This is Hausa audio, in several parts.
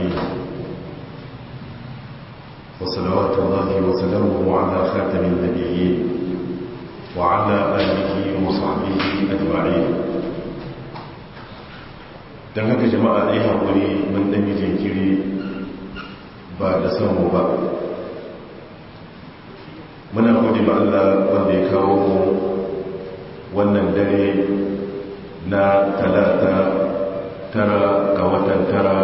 العالمين وصلوات الله وسلامه على خاتم النبيين وعلى آله وصحبه أجمعين don haka jama'a ɗaya haƙuri mun ɗan yi jinkiri ba da samu ba muna gode ma Allah wanda ya kawo mu wannan dare na talata tara ga watan tara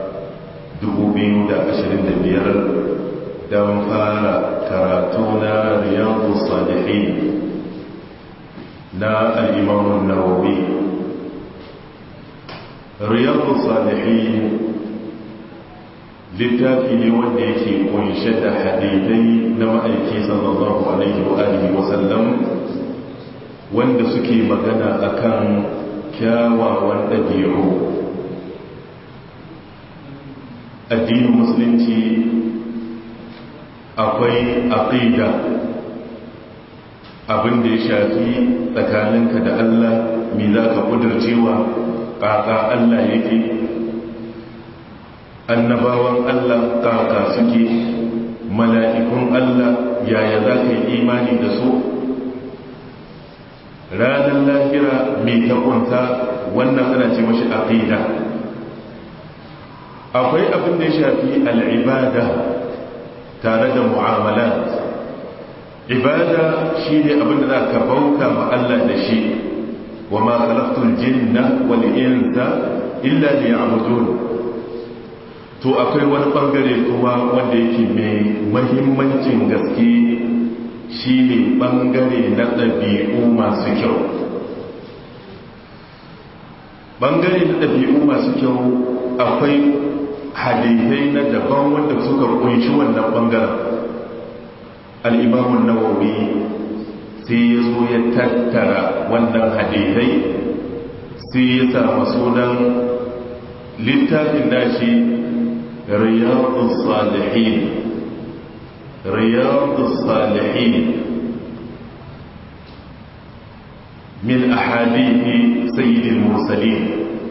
biyar don fara karatu na riyadu salihin na al'imamun nawawi riyadu salihin littafi ne wanda yake kunshe da hadithai na ma'aiki sallallahu alaihi wa alihi wasallam wanda suke magana akan kyawawan ɗabi'u addinin musulunci akwai aqida abin da ya shafi tsakaninka da Allah me za ka ƙudurcewa ƙaƙa Allah yake annabawan Allah ƙaƙa suke mala'ikun Allah yaya za ka yi imani da su ranar lahira mai takunta wannan ana ce mashi aqida akwai abin da ya shafi al'ibada tare da mu'amalat ibada shi ne abin da za ka bauta ma Allah da shi wa ma khalaqtul jinna wal insa illa liya'budun to akwai wani bangare kuma wanda yake mai mahimmancin gaske shi ne bangare na ɗabi'u masu kyau bangare na ɗabi'u masu kyau akwai hadithai na daban wanda suka kunshi wannan bangaren al'imamun nawawi sai ya zo ya tattara wannan hadithai sai ya samu sunan littafin nashi riyadus salihin riyadus salihin min ahadithi sayyidil mursalin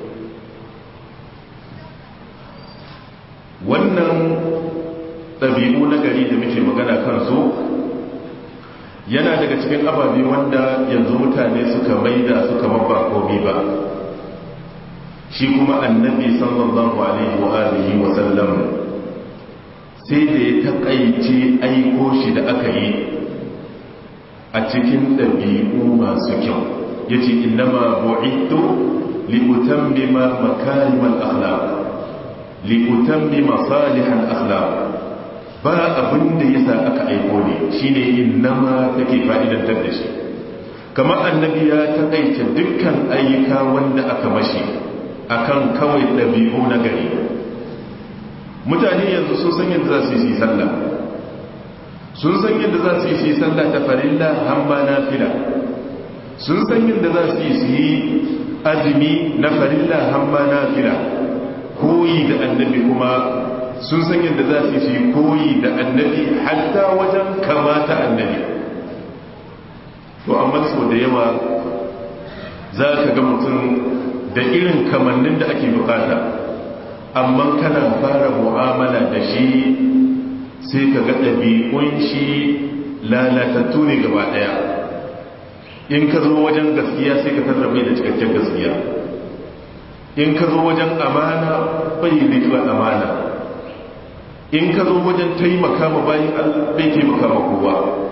wannan ɗabi'u na gari da muke magana kansu yana daga cikin ababe wanda yanzu mutane suka maida suka mabba komi ba shi kuma annabi sallallahu alaihi wa alihi wa sallam sai da ya takaice aiko shi da aka yi a cikin ɗabi'u masu kyau yace innama bu'ittu li utammima makarimal akhlaq liutammi masalihan akhlaq ba abin da yasa aka aiko ne shine innama take fa'idantar da shi kamar annabi ya taƙaice dukkan ayyuka wanda aka mashi akan kawai ɗabi'u na gari mutane yanzu sun san yadda za su yi sallah sun san yadda za su yi sallah ta farilla hamma nafila sun san yadda za su yi azumi na farilla hamma nafila koyi da annabi kuma sun san yadda za su yi koyi da annabi hatta wajen kamata annabi to amma sau da yawa za ka ga mutum da irin kamannin da ake bukata amma kana fara mu'amala da shi sai ka ga ɗabi'un shi lalatattu ne gaba ɗaya in ka zo wajen gaskiya sai ka tarrabe da cikakken gaskiya in ka zo wajen amana bai rikla amana in ka zo wajen taimaka ma bayan bai taimaka ma kowa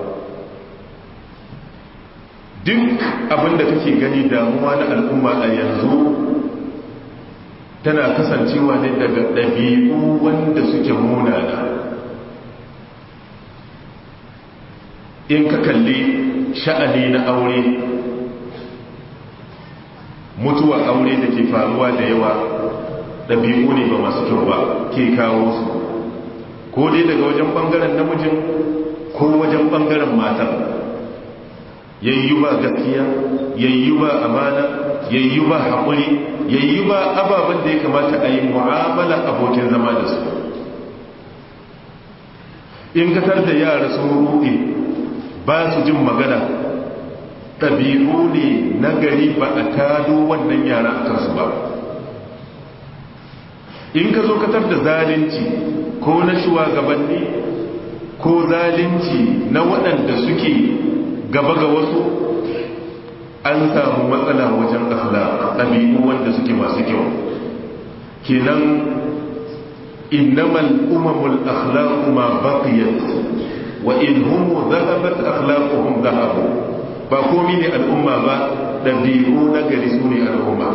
duk abinda kake gani damuwa na al'umma a yanzu tana kasancewa ne daga ɗabi'u wanda suke munana in ka kalli sha'ani na aure mutuwa aure da ke faruwa da yawa ɗabi'u ne ba masu kyau ba ke kawo su ko dai daga wajen ɓangaren namijin ko wajen ɓangaren matan yayyu ba gaskiya yayyu ba amana yayyu ba haƙuri yayyu ba ababen da ya kamata a yi mu'amala abokin zama da su in katar da yara sun ruɗe ba su jin magana ɗabi'u ne na gari ba a tado wannan yara a kansu ba in ka zo katar da zalunci ko na shugabanni ko zalunci na waɗanda suke gaba ga wasu an samu matsala wajen akhlaq ɗabi'u wanda suke masu kyau kenan innamal umamul akhlaqu ma baqiyat wa in hum dhahabat akhlaquhum dhahabu ba komi ne al'umma ba ɗabi'u na gari su ne al'umma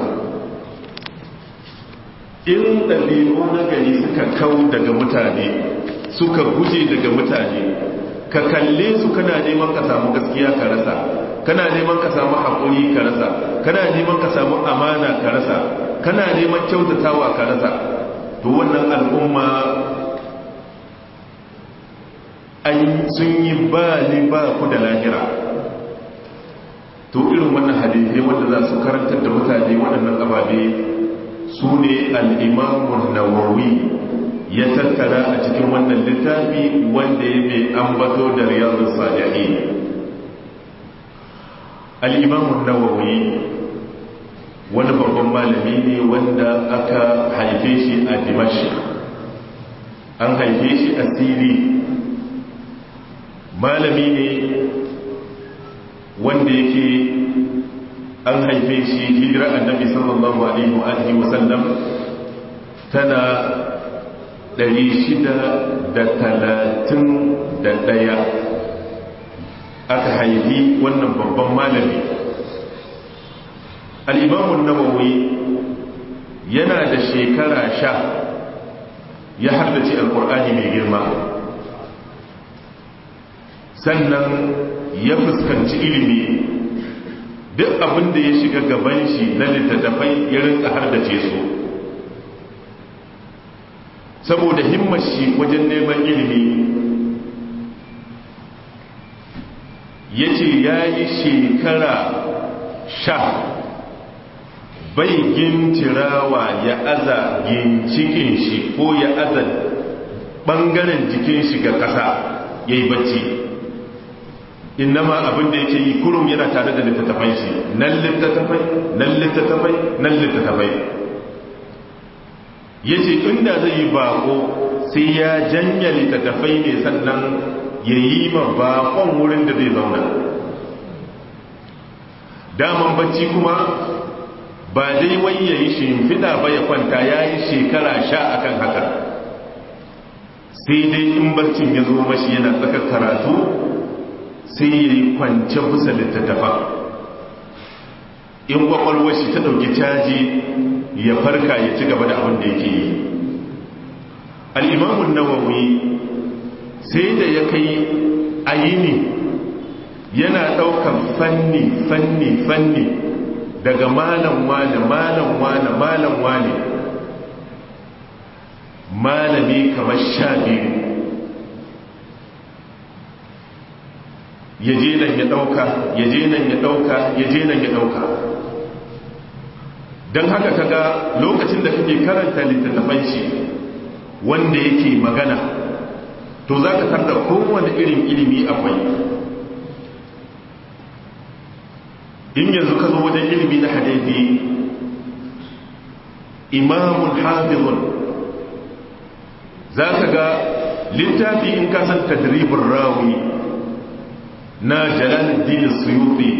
in ɗabi'u na gari suka kau daga mutane suka guje daga mutane ka kalle su kana neman ka samu gaskiya ka rasa kana neman ka samu haƙuri ka rasa kana neman ka samu amana ka rasa kana neman kyautatawa ka rasa to wannan al'umma an sun yi ba ni ba ku da lahira to irin wannan hadithai wanda za su karantar da mutane waɗannan ababe su ne al'imamun nawawi ya tattara a cikin wannan littafi wanda ya mai ambato da riyadun salihi al'imamun nawawi wani babban malami ne wanda aka haife shi a dimashi an haife shi a siri malami ne wanda yake an haife shi hijira annabi sallallahu alaihi wa alihi wa sallam tana 631 aka haifi wannan babban malami al-imamu nawawi yana da shekara sha ya haddace alkur'ani mai girma sannan ya fuskanci ilimi duk abin da ya shiga gaban shi na littattafai ya rinka hardace su saboda himmar shi wajen neman ilimi ya ce ya yi shekara sha bai gintirawa ya aza gincikin shi ko ya aza ɓangaren jikin shi ga ƙasa ya yi bacci innama abin da yake yi kurum yana tare da littattafai shi nan littattafai nan littattafai nan littattafai ya ce inda zai yi bako sai ya janya littattafai ne sannan ya yi ma bakon wurin da zai zauna daman bacci kuma ba dai wai ya yi shimfiɗa ba ya kwanta ya yi shekara sha akan haka sai dai in barcin ya zo mashi yana tsakar karatu sai ya yi kwance busa littattafa in kwakwalwar shi ta ɗauki caji ya farka ya ci gaba da abin da yake yi al'imamun nawawi sai da ya kai ayini yana ɗaukar fanni fanni fanni daga malam wane malam wane malam wane malami kamar sha biyu ya je nan ya ɗauka ya je nan ya ɗauka ya je nan ya ɗauka don haka kaga lokacin da kake karanta littattafan shi wanda yake magana to za ka tarda kowane irin ilimi akwai in yanzu ka zo wajen ilimi na hadithi imamun hafizun za ka ga littafi in kasan tadribin rawi na jalaluddin suyuti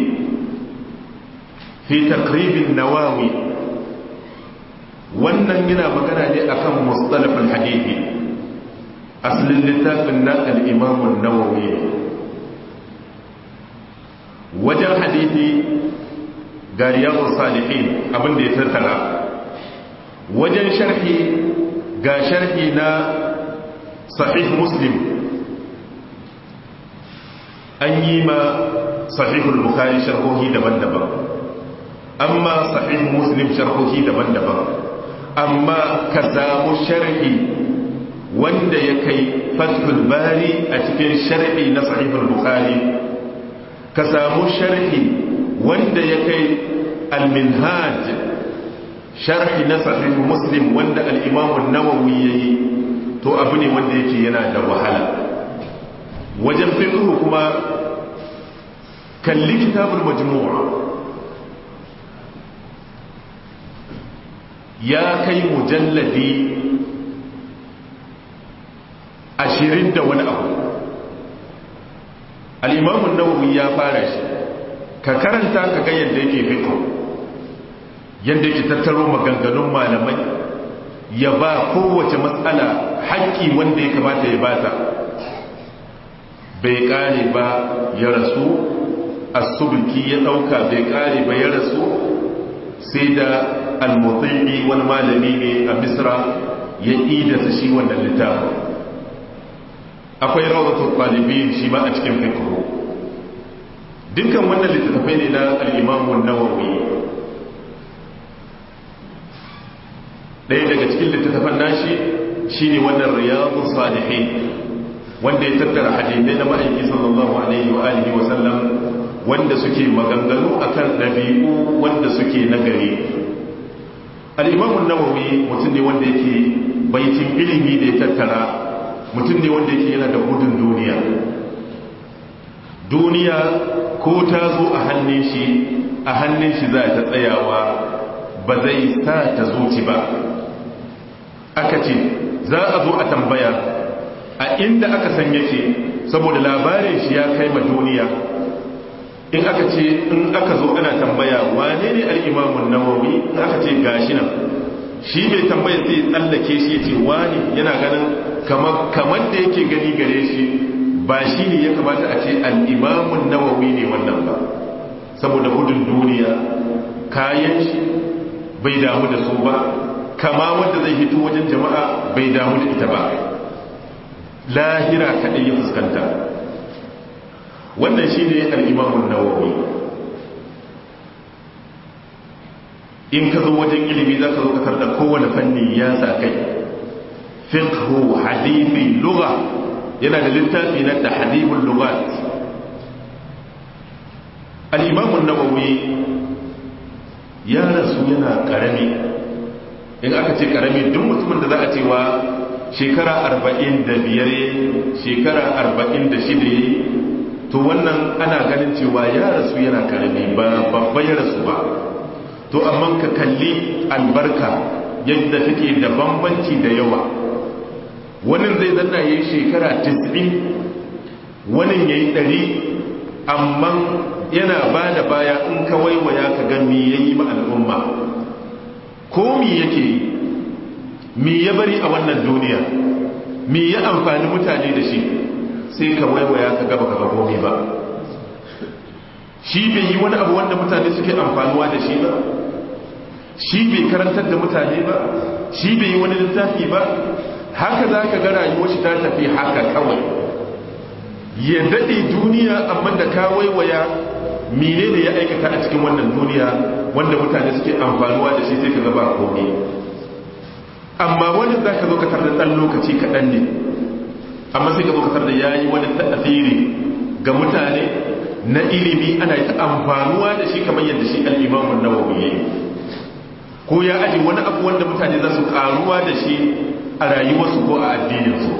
fi takribin nawawi wannan yana magana ne akan mustalafin hadithi asalin littafin na al'imamun nawawi wajen hadithi ga riyadun salihin abinda ya tattara wajen sharhi ga sharhi na sahih muslim an yi ma sahihul bukari sharhohi daban-daban amma sahih muslim sharhohi daban-daban amma ka samu sharhi wanda ya kai fathul bari a cikin sharhi na sahihul bukari ka samu sharhi wanda ya kai al-minhaj sharhi na sahih muslim wanda al-imam an-nawawi yayi to abu ne wanda yake yana da wahala wajen fiqh kuma kalli kitabul majmu' ya kai mujalladi ashirin da wani abu al'imamun nawawi ya fara shi ka karanta ka ga yadda yake fito yadda yake tattaro maganganun malamai ya ba kowace matsala haƙƙi wanda ya kamata ya bata bai ƙare ba ya rasu asubiki ya ɗauka bai ƙare ba ya rasu sai da almutsiri wani malami ne a misra ya idasa shi wannan littafin akwai rawdatul talibin shi ma a cikin fiqh dukkan wannan littattafai ne na al-Imam an-Nawawi ɗaya daga cikin littattafan nashi shine wannan Riyadus Salihin wanda ya tattara hadisai na ma'aiki sallallahu alaihi wa alihi wa sallam wanda suke maganganu akan dabi'u wanda suke nagari al-Imam an-Nawawi mutum ne wanda yake baitin ilimi da ya tattara mutum ne wanda yake yana da gudun duniya duniya ko ta zo a hannun shi a hannun shi za ta tsayawa ba zai sa ta zuci ba aka ce za a zo a tambaya a inda aka san yake saboda labarin shi ya kai ma duniya in aka ce in aka zo ana tambaya wane ne al'imamun nawawi in aka ce gashi nan shi mai tambaya sai tsallake shi ya ce wani yana ganin kamar da yake gani gare shi ba shi ne ya kamata a ce al'imamun nawawi ne wannan ba saboda gudun duniya kayan shi bai damu da su ba kama wanda zai hito wajen jama'a bai damu da ita ba lahira kaɗai ya fuskanta wannan shi ne al'imamun nawawi in ka zo wajen ilimi za ka zo ka da kowane fanni ya sa kai fiqhu hadithi lugha yana da littafi na tahdhibul lughat al-imam an-nawawi ya rasu yana karami in aka ce karami duk mutumin da za a cewa shekara 45 shekara 46 to wannan ana ganin cewa ya rasu yana karami ba babba ya rasu ba to amma ka kalli albarka yadda take da bambanci da yawa wani zai zanna ya yi shekara 90 wani ya yi 100 amma yana ba da baya in ka waiwaya ka ga mi ya yi al'umma ko mi yake yi mi ya bari a wannan duniya mi ya amfani mutane da shi sai ka waiwaya ka gaba ka gomi ba shi bai yi wani abu wanda mutane suke amfanuwa da shi ba shi bai karantar da mutane ba shi bai yi wani littafi ba haka za ka ga rayuwar shi ta tafi haka kawai ya daɗe duniya amma da ka waiwaya mine ne ya aikata a cikin wannan duniya wanda mutane suke amfanuwa da shi sai ka gaba komai amma wani za ka zo ka tar da ɗan lokaci kaɗan ne amma sai ka zo ka tar da ya yi wani ta'asiri ga mutane na ilimi ana ta amfanuwa da shi kamar yadda shi al'imamun nawawi ya yi ko ya aji wani abu wanda mutane za su karuwa da shi a rayuwarsu ko a addininsu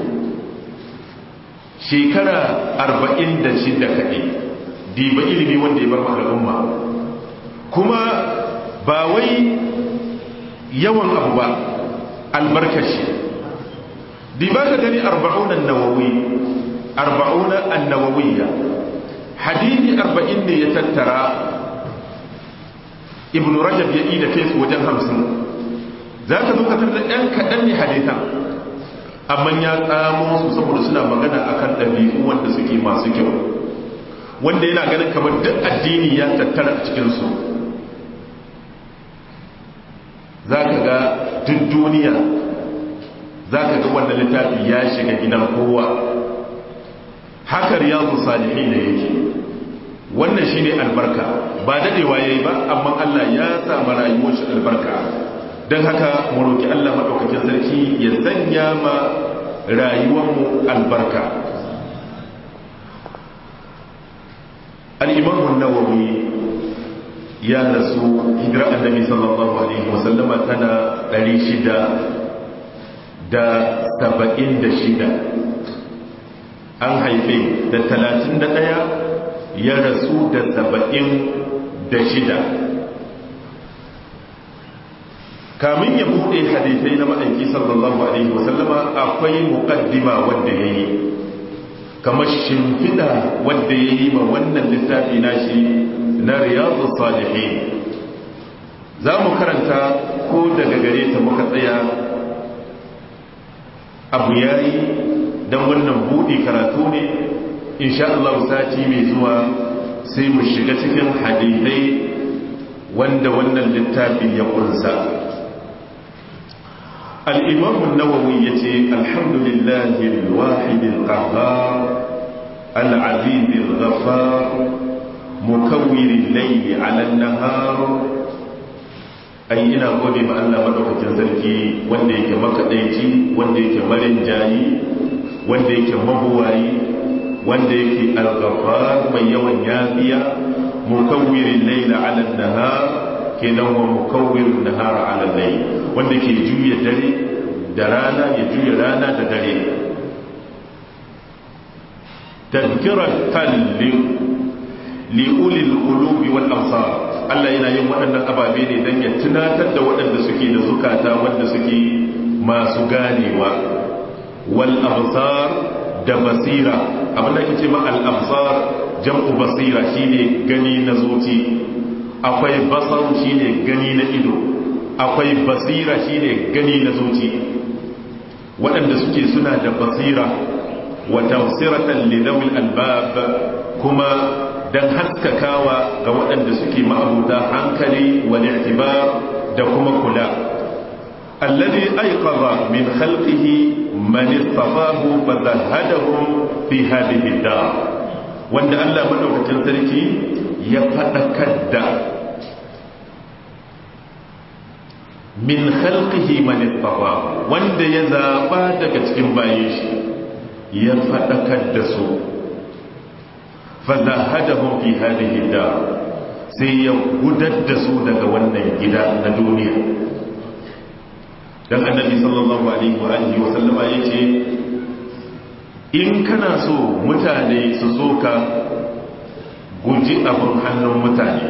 shekara arba'in da shida kaɗai diba ilimi wanda ya bar al'umma kuma ba wai yawan abu ba albarkashi diba ka gani arba'unan nawawi arba'una annawawiyya hadithi arba'in ne ya tattara ibn rajab ya yi da kai su wajen hamsin za ka zo katar da ɗan kaɗan ne hadithan amma ya tsamo su saboda suna magana akan ɗabi'u wanda suke masu kyau wanda yana ganin kamar duk addini ya tattara a cikinsu za ka ga duk duniya za ka ga wanda littafi ya shiga gidan kowa haka riyadu salihin ne yake wannan shi ne albarka ba daɗewa ya yi ba amma Allah ya samu rayuwar shi albarka don haka mu roƙi Allah maɗaukakin sarki ya sanya ma rayuwarmu albarka al'imamun nawawi ya rasu hijira annabi sallallahu alaihi wasallama tana 676 an haife da 31 ya rasu da saba'in da shida kamin ya buɗe hadisai na ma'aiki sallallahu alaihi wasallama akwai muqaddima wanda ya yi kamar shimfiɗa wanda ya yi ma wannan littafi nashi na riyadu salihin za mu karanta ko daga gare ta muka tsaya abu ya yi don wannan buɗe karatu ne insha Allah sati mai zuwa sai mu shiga cikin hadithai wanda wannan littafi ya kunsa al'imamun nawawi ya ce alhamdulillahi alwahidin ƙahar al'azizin ghafar mukawwirin laili alan nahar ai ina gode ma Allah madaukakin sarki wanda yake makaɗaici wanda yake marin jayi wanda yake mabuwayi wanda yake al-ghaffar mai yawan yafiya mukawwirin layla 'ala an-nahar kenan wa mukawwirin nahara 'ala al-layl wanda ke juya dare da rana ya juya rana da dare tadhkiran qalbi li ulil qulubi wal absar Allah yana yin waɗannan ababe ne dan ya tunatar da waɗanda suke da zukata wanda suke masu ganewa wal absar da basira abin da ce ma al'absar jam'u basira shine gani na zuci akwai basar shine gani na ido akwai basira shine gani na zuci waɗanda suke suna da basira wa tafsiratan lidawil albab kuma dan haskakawa ga waɗanda suke ma'abuta hankali wal i'tibar da kuma kula alladhi ayqadha min khalqihi man istafahu fazahadahum fi hadhihi dar wanda Allah madaukakin sarki ya fadakar da min khalqihi man istafahu wanda ya zaba daga cikin bayin shi ya fadakar da su fazahadahum fi hadhihi dar sai ya gudar da su daga wannan gida na duniya dan annabi sallallahu alaihi wa alihi wa sallama yace in kana so mutane su so ka guji abin hannun mutane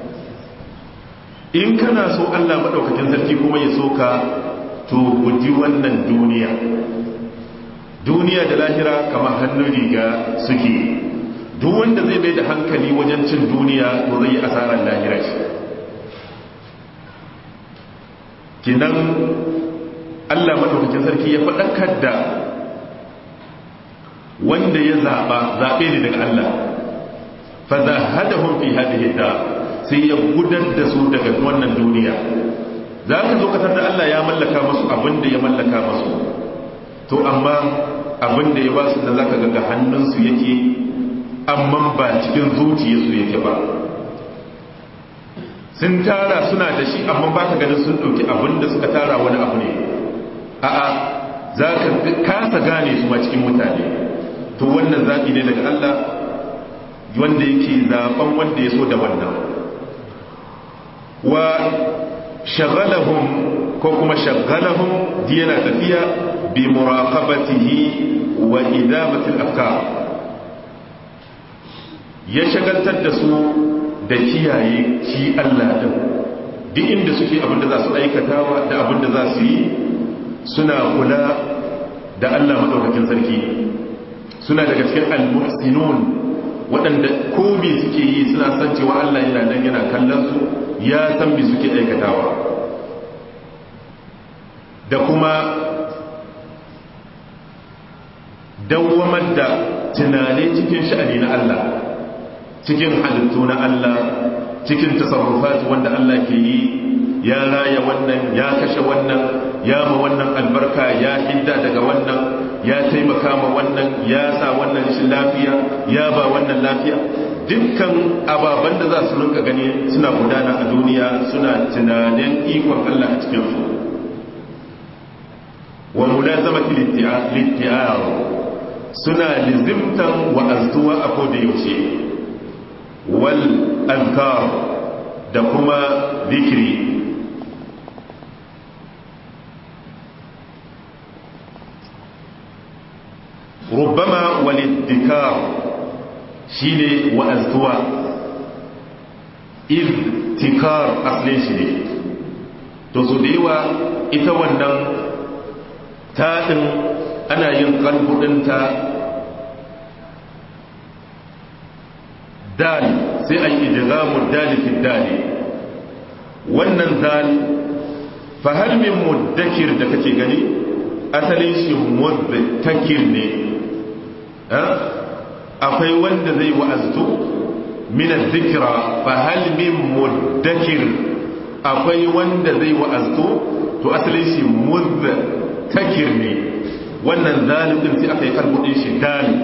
in kana so Allah madaukakin sarki kuma ya so ka to guji wannan duniya duniya da lahira kamar hannun riga suke duk wanda zai bai da hankali wajen cin duniya to zai yi asarar lahira shi kinan Allah madaukakin sarki ya faɗakar da wanda ya zaɓa zaɓe ne daga Allah fa zahadahum fi hadhihi da sai ya gudar da su daga wannan duniya za ka zo katar da Allah ya mallaka masu abin da ya mallaka masu to amma abin da ya ba su da za ka ga hannunsu yake amma ba cikin zuciyarsu yake ba sun tara suna da shi amma ba ka ganin sun ɗauki abin da suka tara wani abu ne a'a za ka kasa gane su ma cikin mutane to wannan zaɓi ne daga Allah wanda yake zaɓen wanda ya so da wannan wa shagalahum ko kuma shagalahum yana tafiya bi muraqabatihi wa idamatil afkar ya shagaltar da su da kiyaye shi Allah din duk inda suke abinda za su aikatawa da abinda za su yi suna kula da Allah madaukakin sarki suna daga cikin al-muhsinun waɗanda komi suke yi suna san cewa Allah yana nan yana kallon su ya san me suke aikatawa da kuma dawwamar da tunane cikin sha'ani na Allah cikin halittu na Allah cikin tasarrufat wanda Allah ke yi ya raya wannan ya kashe wannan ya ma wannan albarka ya hidda daga wannan ya taimaka ma wannan ya sa wannan shi lafiya ya ba wannan lafiya dukkan ababen da za su rinka gani suna gudana a duniya suna tunanin ikon Allah a cikin su wa mulazamati littiyar suna lizimtan wa azduwa a koda yaushe wal azkar da kuma zikiri ربما والادكار شيني وأزدوا اذتكار أصلين شيني to su da yawa ita wannan taɗin ana yin kalbudinta dal sai a yi idigamun dalifin dali wannan zal fahalmin muddakir da kake gani asalin shi muddakir ne akwai wanda zai wa'aztu minan zikira fahalmin muddakir akwai wanda zai wa'aztu to asalin shi muddakir ne wannan zalibin sai aka yi karbudin shi dali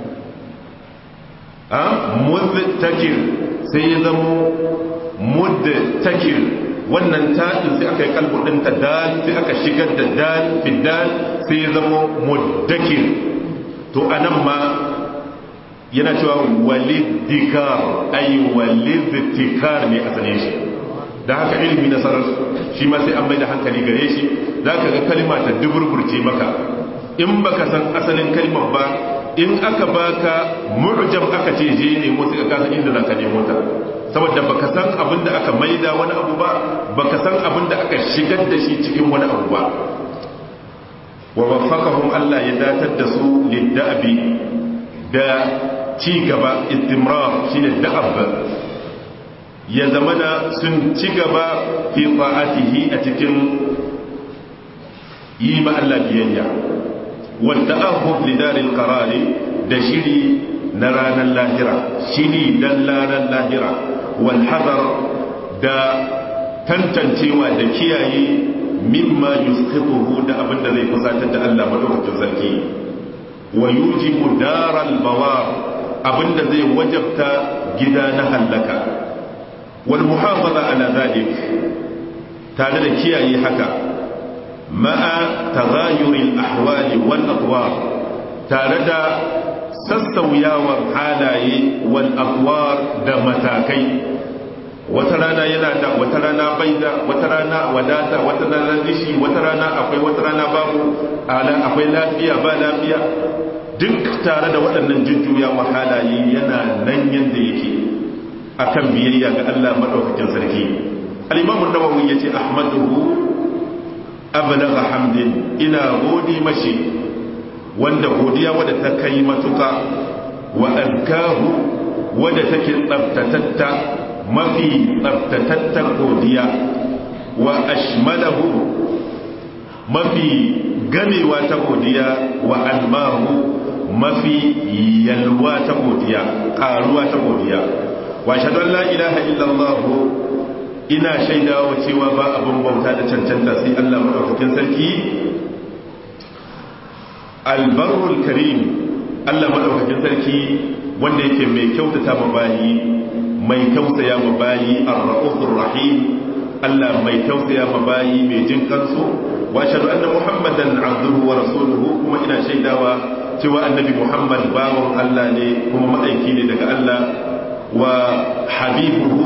muddakir sai ya zamo muddakir wannan ta'in sai aka yi kalbudin ta dal sai aka shigar da dal fi dal sai ya zamo muddakir to anan ma yana cewa walidikar ay walidikar ne asalin shi da haka ilimi na sarar shi ma sai an bai da hankali gare shi za ka ga kalima ta duburburce maka in baka san asalin kalimar ba in aka baka mu'jam aka ce je ne mu sai ka kasa inda zaka nemo ta saboda baka san abinda aka maida wani abu ba baka san abinda aka shigar da shi cikin wani abu ba wa waffaqahum Allah ya datar da su lidda'bi da ci gaba istimrar shine da'ab ya zamana sun ci gaba fi ta'atihi a cikin yi ma Allah biyayya والتأهب لدار القرار da shiri na ranar lahira shiri dan ranar lahira wal hadar da tantancewa da kiyaye mimma yusqituhu da abinda zai kusatar da Allah madaukakin sarki wa yujibu daral bawar abinda zai wajabta gida na hallaka wal muhafaza ala zalik tare da kiyaye haka ma'a tagayurin ahwali wal atwar tare da sassauyawar halaye wal atwar da matakai wata rana yana da wata rana bai da wata rana wadata wata rana dishi wata rana akwai wata rana babu ala akwai lafiya ba lafiya duk tare da waɗannan jujjuyawa halaye yana nan yadda yake akan biyayya ga Allah madaukakin sarki al-imam an-nawawi yace ahmaduhu ablaga hamdin ina godi mashi wanda godiya wadda ta kai matuka wa alkahu wadda take tsabtatatta mafi tsabtatattar godiya wa ashmalahu mafi gamewa ta godiya wa almahu mafi yalwa ta godiya karuwa ta godiya wa shaɗan la ilaha illallahu ina shaidawa cewa ba abin bauta da cancanta sai Allah madaukakin sarki albarul karim Allah madaukakin sarki wanda yake mai kyautata ma bayi mai tausaya ma bayi ar-raufur rahim Allah mai tausaya ma bayi mai jin kansu wa ashhadu anna muhammadan abduhu wa rasuluhu kuma ina shaidawa cewa annabi muhammad bawon Allah ne kuma ma'aiki ne daga Allah wa habibuhu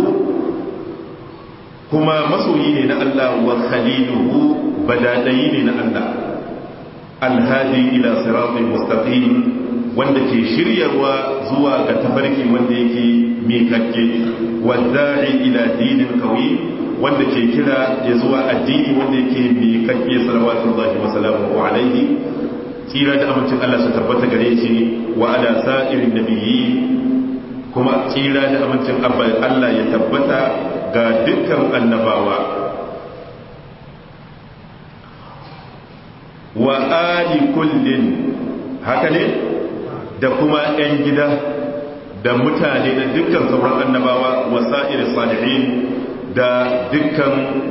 kuma masoyi ne na Allah wa khaliluhu badadayi ne na Allah alhadi ila siratin mustaqim wanda ke shiryarwa zuwa ga tafarki wanda yake mikakke wadda'i ila dinin qawi wanda ke kira ya zuwa addini wanda yake mikakke salawatullahi wa salamuhu alaihi tsira da amincin Allah su tabbata gare shi wa ala sa'irin nabiyyi kuma tsira da amincin Allah ya tabbata ga dukkan annabawa wa ali kullin haka ne da kuma 'yan gida da mutane da dukkan sauran annabawa wa sa'ir salihin da dukkan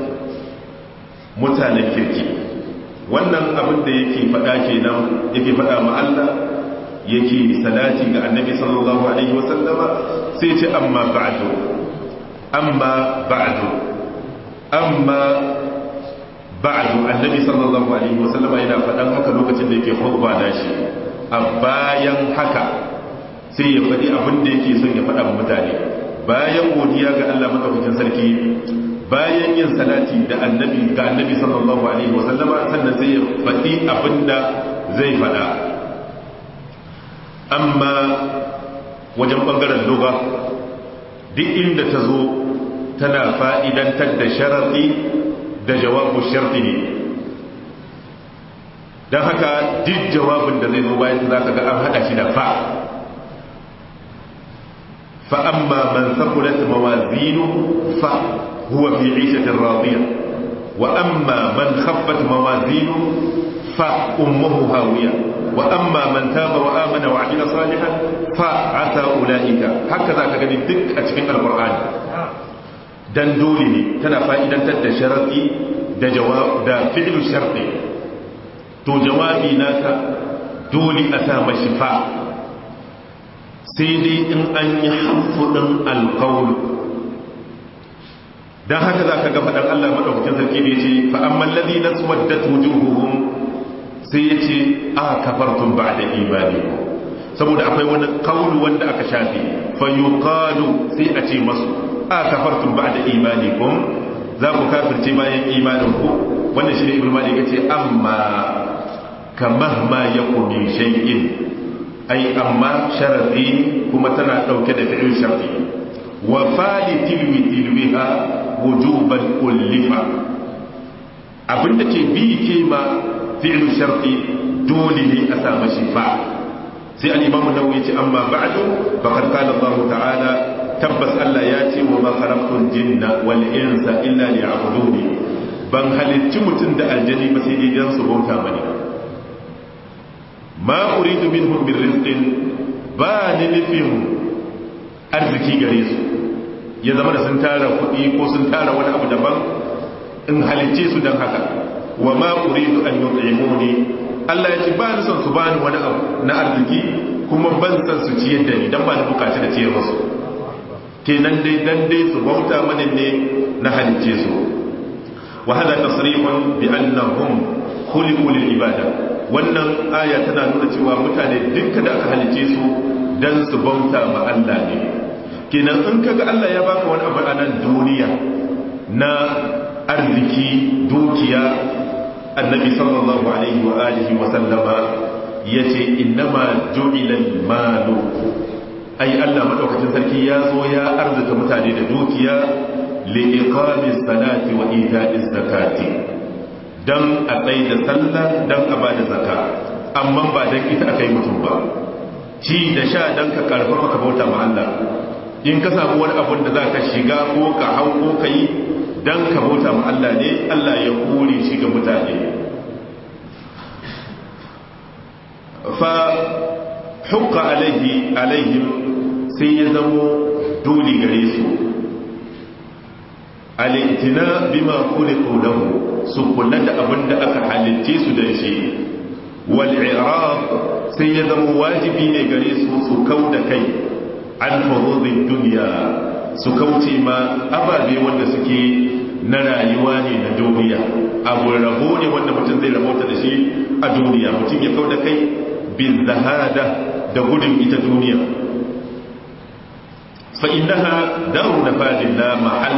mutanen kirki wannan abin da yake faɗa kenan yake faɗa ma Allah yake salati ga annabi sallallahu alaihi wasallama sai ce amma ba'du amma ba'du amma ba'du annabi sallallahu alaihi wasallama yana faɗan haka lokacin da yake khutba da shi a bayan haka sai ya faɗi abin da yake son ya faɗa wa mutane bayan godiya ga Allah madaukakin sarki bayan yin salati da annabi ga annabi sallallahu alaihi wasallama sannan sai ya faɗi abin da zai faɗa amma wajen ɓangaren lugha duk inda ta zo tana fa'idantar da sharaɗi da jawabu sharti ne don haka duk jawabin da zai zo bayan za ka ga an haɗa shi da fa fa'amma man sakulat mawazinu fa huwa fi ishatin radiya wa amma man khaffat mawazinu fa ummuhu hawiya wa amma man taba wa amana wa amila salihan fa asa ulaika haka za ka gani duk a cikin alqur'ani dan dole ne tana fa'idantar da sharadi da jawab da fi'lu sharti to jawabi naka dole a sa mashi fa sai dai in an yi hamfudin alkawul don haka za ka ga faɗan Allah maɗaukacin sarki da ya ce fa'amman lazi na tsuwadda tujuhuhun sai ya ce a kafartun ba da imani saboda akwai wani kawul wanda aka shafi fayyukalu sai a ce masu a kafartun ba da imani kun za ku kafirce bayan imanin ku wanda shi ne ibn malik ya ce amma kamar ma ya kuni shay'in ai amma sharafi kuma tana dauke da fi'il sharfi wa fali tilwi tilwiha wujuban ullifa abinda ke bi ke ma fi'il sharfi dole ne a samu shi fa sai al-imam an-nawawi ce amma ba'du faqad qala Allah ta'ala tabbas Allah ya ce wa ma khalaqtul jinna wal insa illa liya'buduni ban halicci mutum da aljani ba sai dai dan su bauta mani ma uridu minhum min rizqin ba ni nufin arziki gare su ya zama da sun tara kuɗi ko sun tara wani abu daban in halicce su don haka wa ma uridu an yut'imuni Allah ya ce ba ni son su bani wani abu na arziki kuma ban san su ciyar da ni dan ba ni bukaci da ciyar musu kenan dai dan dai su bauta mani ne na halicce su wa hada tasrihun bi annahum khuliqu lil ibada wannan aya tana nuna cewa mutane dukkan da aka halice su dan su bauta ma Allah ne kenan in kaga Allah ya baka wani abu a nan duniya na arziki dukiya annabi sallallahu alaihi wa alihi wa sallama yace innama ju'ila al-malu ai Allah madaukakin sarki ya zo ya arzuta mutane da dukiya li iqamis salati wa ita'iz zakati don a tsaye da sallah don a ba da zaka amma ba don ita aka yi mutum ba ci da sha don ka karfafa ka bauta ma Allah in ka samu wani abun da za ka shiga ko ka hau ko ka yi don ka bauta ma Allah ne Allah ya kore shi ga mutane fa hukka alaihi alaihim sai ya zamo dole gare su alitina bima khuliqu lahu su kula da abin da aka halitce su da shi wal i'rab sai ya zama wajibi ne gare su su kau da kai an furudin duniya su kauce ma ababe wanda suke na rayuwa ne na duniya abu rabo ne wanda mutum zai rabota da shi a duniya mutum ya kau da kai bin zahada da gudun ita duniya fa innaha daru nafadin la mahall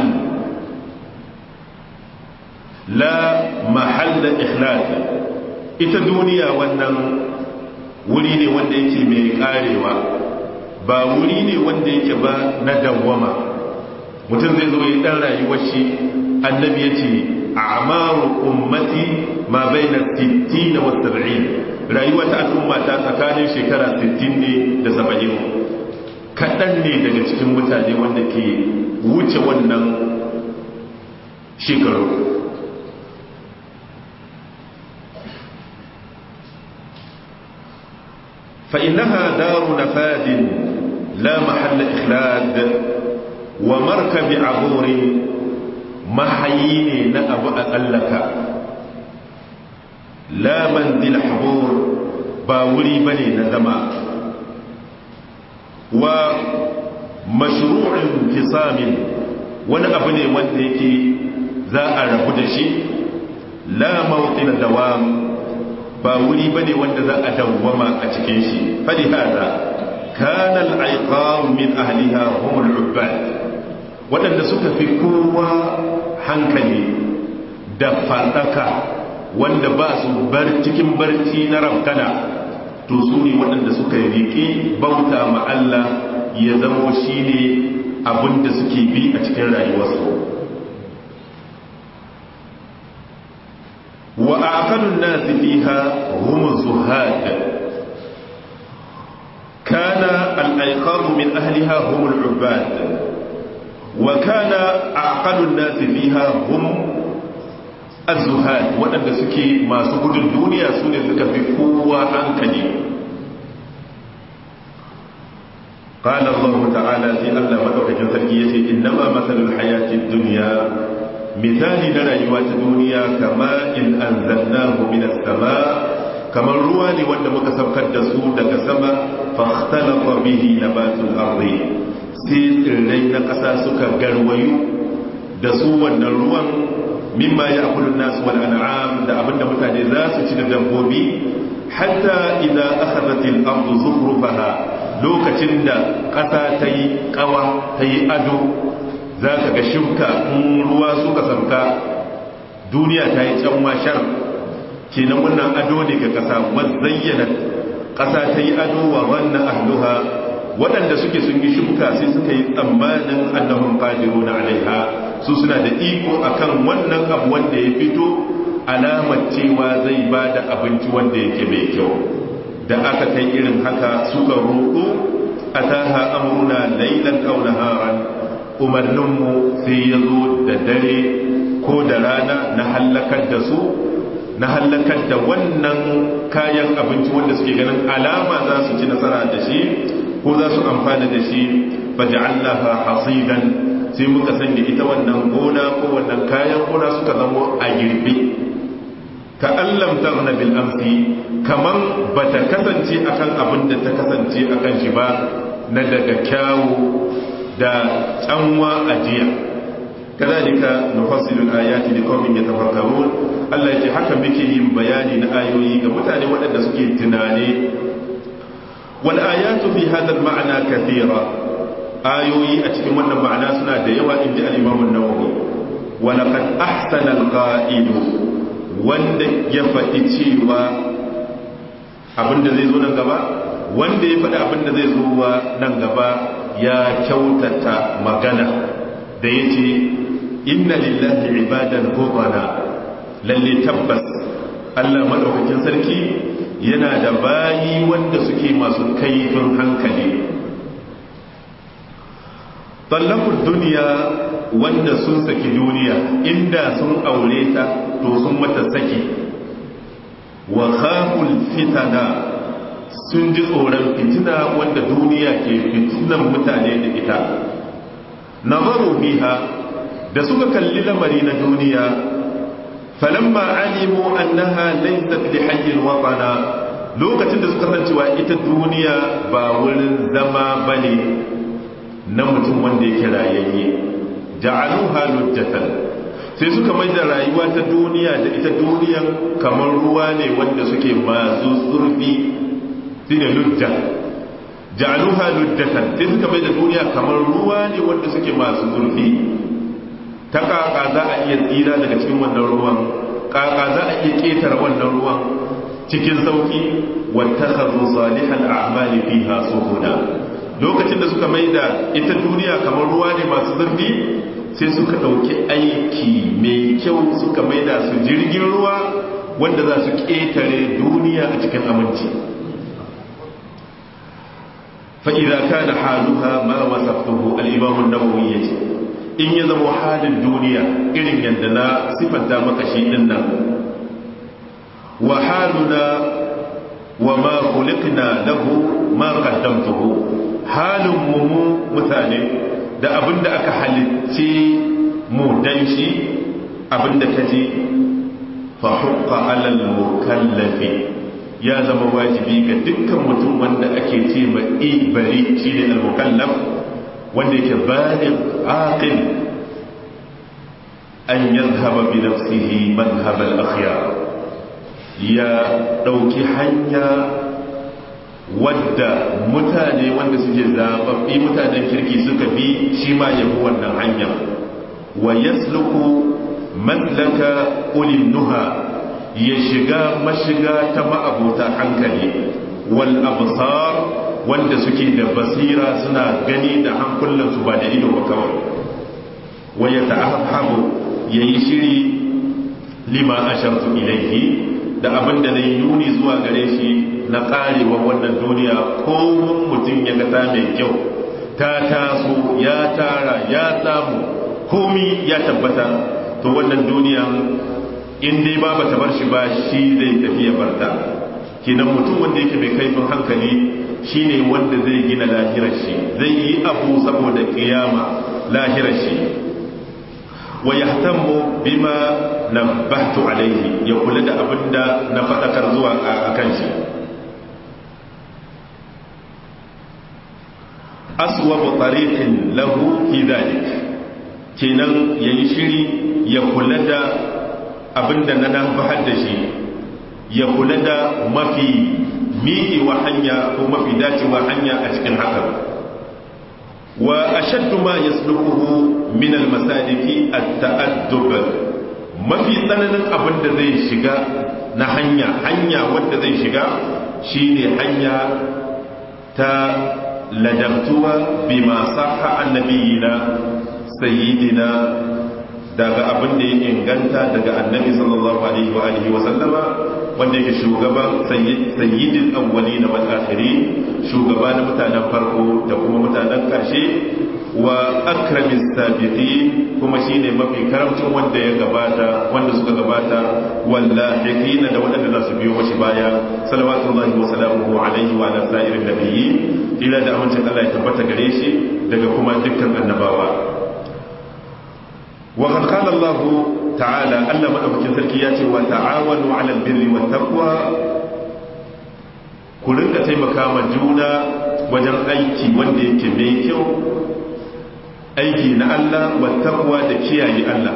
la mahalla ikhlasi ita duniya wannan wuri ne wanda yake mai karewa ba wuri ne wanda yake ba na dawwama mutum zai zo yi dan rayuwar shi annabi ya ce a'maru ummati ma baina 60 wa 70 rayuwa ta al'umma ta tsakanin shekara 60 ne da 70 kaɗan ne daga cikin mutane wanda ke wuce wannan shekaru فإنها دار نفاد لا محل إخلاد ومركب عبور محيين نأب أقلك لا منزل حبور باولي بني نزما ومشروع انفصام wani abu ne wanda yake za a rabu da shi la mawqina dawam ba wuri bane wanda za a dawwama a cikin shi fali hada kana al-aiqam min ahliha hum al-ubbad wadanda suka fi kowa hankali da fadaka wanda ba su bar cikin barci na rabkana to su ne waɗanda suka riƙe bauta ma Allah ya zamo shi ne abinda suke bi a cikin rayuwarsu wa aqalun nas fiha hum zuhad kana al-ayqam min ahliha hum al-ubad wa kana aqalun nas fiha hum az-zuhad wadanda suke masu gudun duniya sune suka fi kowa hankali قال الله تعالى في الله مدوكين sarki yace innama masalul hayatid dunya misali na rayuwa ta duniya kama in anzalnahu minas sama kamar ruwa ne wanda muka saukar da su daga sama fahtalafa bihi nabatul ardi sai tsirrai na ƙasa suka garwayu da su wannan ruwan mimma ya akulun nasu wal an'am da abinda mutane za su ci da dabbobi hatta idza akhadhatil ardu zukhrufaha lokacin da ƙasa ta yi ƙawa ta yi ado za ka ga shimka in ruwa suka sauka duniya ta yi can shar kenan wannan ado ne ga ƙasa wazayyana ƙasa ta yi ado wa wannan ahluha waɗanda suke sun yi shimka sai suka yi tsammanin annahun ƙadiru na alaiha su suna da iko akan wannan abu wanda ya fito alamar cewa zai ba da abinci wanda yake mai kyau da aka kai irin haka suka roƙo a taha amurna lailan aw naharan umarninmu sai ya zo da dare ko da rana na hallakar da su na hallakar da wannan kayan abinci wanda suke ganin alama za su ci nasara da shi ko za su amfana da shi faj'alnaha hasidan sai muka sanya ita wannan gona ko wannan kayan gona suka zamo a girbe ka allam tarna bil amsi kaman bata kasance akan abin da ta kasance akan shi ba na daga kyawu da tsanwa ajiya kadhalika nufassilu al-ayati liqaumin yatafakkarun Allah yake haka muke yin bayani na ayoyi ga mutane waɗanda suke tunane wal ayatu fi hadha al-ma'na kathira ayoyi a cikin wannan ma'ana suna da yawa inji al-Imam an-Nawawi wa laqad ahsana al-qa'ilu wanda ya faɗi cewa abinda zai zo nan gaba wanda ya faɗi abinda zai zo nan gaba ya kyautata magana da ya ce inna lillahi ibadan gobana lalle tabbas allah maɗaukakin sarki yana da bayi wanda suke masu kaifin hankali tallafin duniya wanda sun saki duniya inda sun aure ta to sun mata saki wa khaful fitana sun ji tsoron fitina wanda duniya ke fitinan mutane da ita nazaru biha da suka kalli lamari na duniya falamma alimu annaha laysat li hayyin watana lokacin da suka san cewa ita duniya ba wurin zama bane na mutum wanda yake rayayye ja'aluha lujjatan sai suka mai da rayuwa ta duniya da ita duniyan kamar ruwa ne wanda suke masu zurfi shine lujja ja'aluha lujjatan sai suka mai da duniya kamar ruwa ne wanda suke masu zurfi ta kaka za a iya tsira daga cikin wannan ruwan kaka za a iya ketare wannan ruwan cikin sauki wattakhadhu salihal a'mali fiha suhuda lokacin da suka maida ita duniya kamar ruwa ne masu zurfi sai suka ɗauki aiki mai kyau suka maida su jirgin ruwa wanda za su ƙetare duniya a cikin aminci fa'iza ka da haluha ma wasaftuhu al'imamun nawawi ya ce in ya zama halin duniya irin yadda na siffanta maka shi ɗin nan wa haluna wa ma kulikna lahu ma qaddamtuhu halin mu mutane da abinda aka halicce mu dan shi abinda ka ji fa hukka alal mukallafi ya zama wajibi ga dukkan mutum wanda ake ce ma ibari shi ne al-mukallaf wanda yake baligh aqil an yadhhaba bi nafsihi madhhab al-akhyar ya dauki hanya wadda mutane wanda suke zababbi mutanen kirki suka bi shi ma yabi wannan hanya wa yasluku matlaka ulil nuha ya shiga mashiga ta ma'abuta hankali wal absar wanda suke da basira suna gani da hankulansu ba da ido ba kawai wa ya ta'ahabu yayi shiri lima ashartu ilaihi da abin da na yi nuni zuwa gare shi na karewa wannan duniya komun mutum ya gata mai kyau ta taso ya tara ya samu komi ya tabbata to wannan duniya in dai ba ta bar shi ba shi zai tafi ya barta kenan mutum wanda yake mai kaifin hankali shine wanda zai gina lahirar shi zai yi abu saboda kiyama lahirar shi wa yahtammu bima nabbahtu alaihi ya kula da abinda na fadakar zuwa akan shi aswabu tariqin lahu fi dhalik kenan yayi shiri ya kula da abinda na nabahar da shi ya kula da mafi miƙewa hanya ko mafi dacewa hanya a cikin hakan wa ashaddu ma yasluquhu min al-masaliki at-ta'addub mafi tsananin abin da zai shiga na hanya hanya wanda zai shiga shine hanya ta ladabtuwa bima sahha annabiyina sayyidina daga abin da ya inganta daga annabi sallallahu alaihi wa alihi wa sallama wanda yake shugaban sayyidin awwali na wal'akhiri shugaba na mutanen farko da kuma mutanen ƙarshe wa akramis sabiqi kuma shine mafi karamcin wanda ya gabata wanda suka gabata wallahiqina da wanda za su biyo mashi baya salawatullahi wa salamuhu alaihi wa ala sa'irin nabiyyi ila da amincin Allah ya tabbata gare shi daga kuma dukkan annabawa wa qad qala Allah ta'ala Allah madaukakin sarki ya ce wa ta'awanu 'alal birri wat taqwa ku rinka taimaka ma juna wajen aiki wanda yake mai kyau aiki na Allah wat taqwa da kiyaye Allah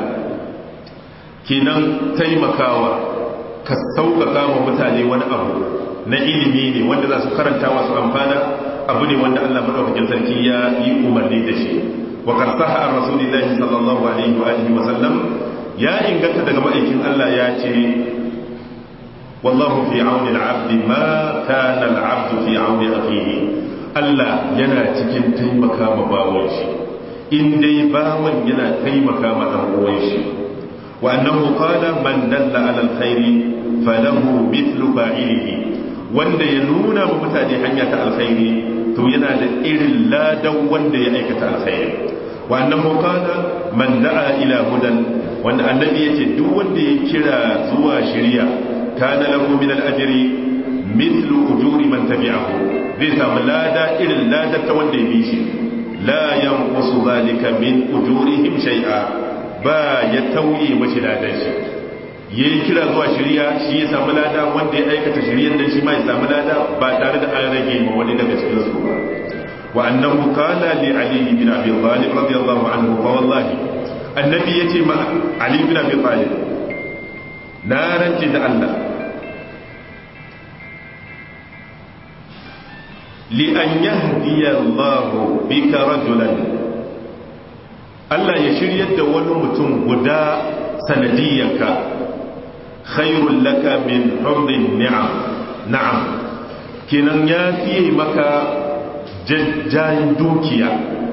kenan taimakawa ka sauƙaƙa wa mutane wani abu na ilimi ne wanda za su karanta wasu amfana abu ne wanda Allah madaukakin sarki ya yi umarni da shi wa karsaha an rasulillahi sallallahu alaihi wa alihi wa sallam ya inganta daga ma'aikin Allah ya ce wallahu fi auni al-abd ma kana al-abd fi auni akhihi Allah yana cikin taimaka ma bawon shi in dai bawon yana taimaka ma dan uwan shi wa annahu qala man dalla ala al-khairi falahu mithlu fa'ilihi wanda ya nuna ma mutane hanya ta alkhairi to yana da irin ladan wanda ya aikata alkhairi wa annahu qala man da'a ila hudan wanda annabi yace duk wanda ya kira zuwa shari'a kana lahu min al-ajri mithlu ujuri man tabi'ahu zai samu lada irin lada ta wanda ya bi shi la yanqusu zalika min ujurihim shay'a ba ya tauye mashi ladan shi yayi kira zuwa shari'a shi ya samu lada wanda ya aikata shari'ar dan shi ma ya samu lada ba tare da an rage ma wani daga cikin su ba وأنه قال لعلي بن أبي طالب رضي الله عنه فوالله النبي يتي مع علي بن أبي طالب نارا جد الله لأن يهدي الله بك رجلا Allah ya shiryar da wani mutum guda sanadiyarka khairul laka min humrin ni'am na'am kenan ya fiye maka jajjayen dukiya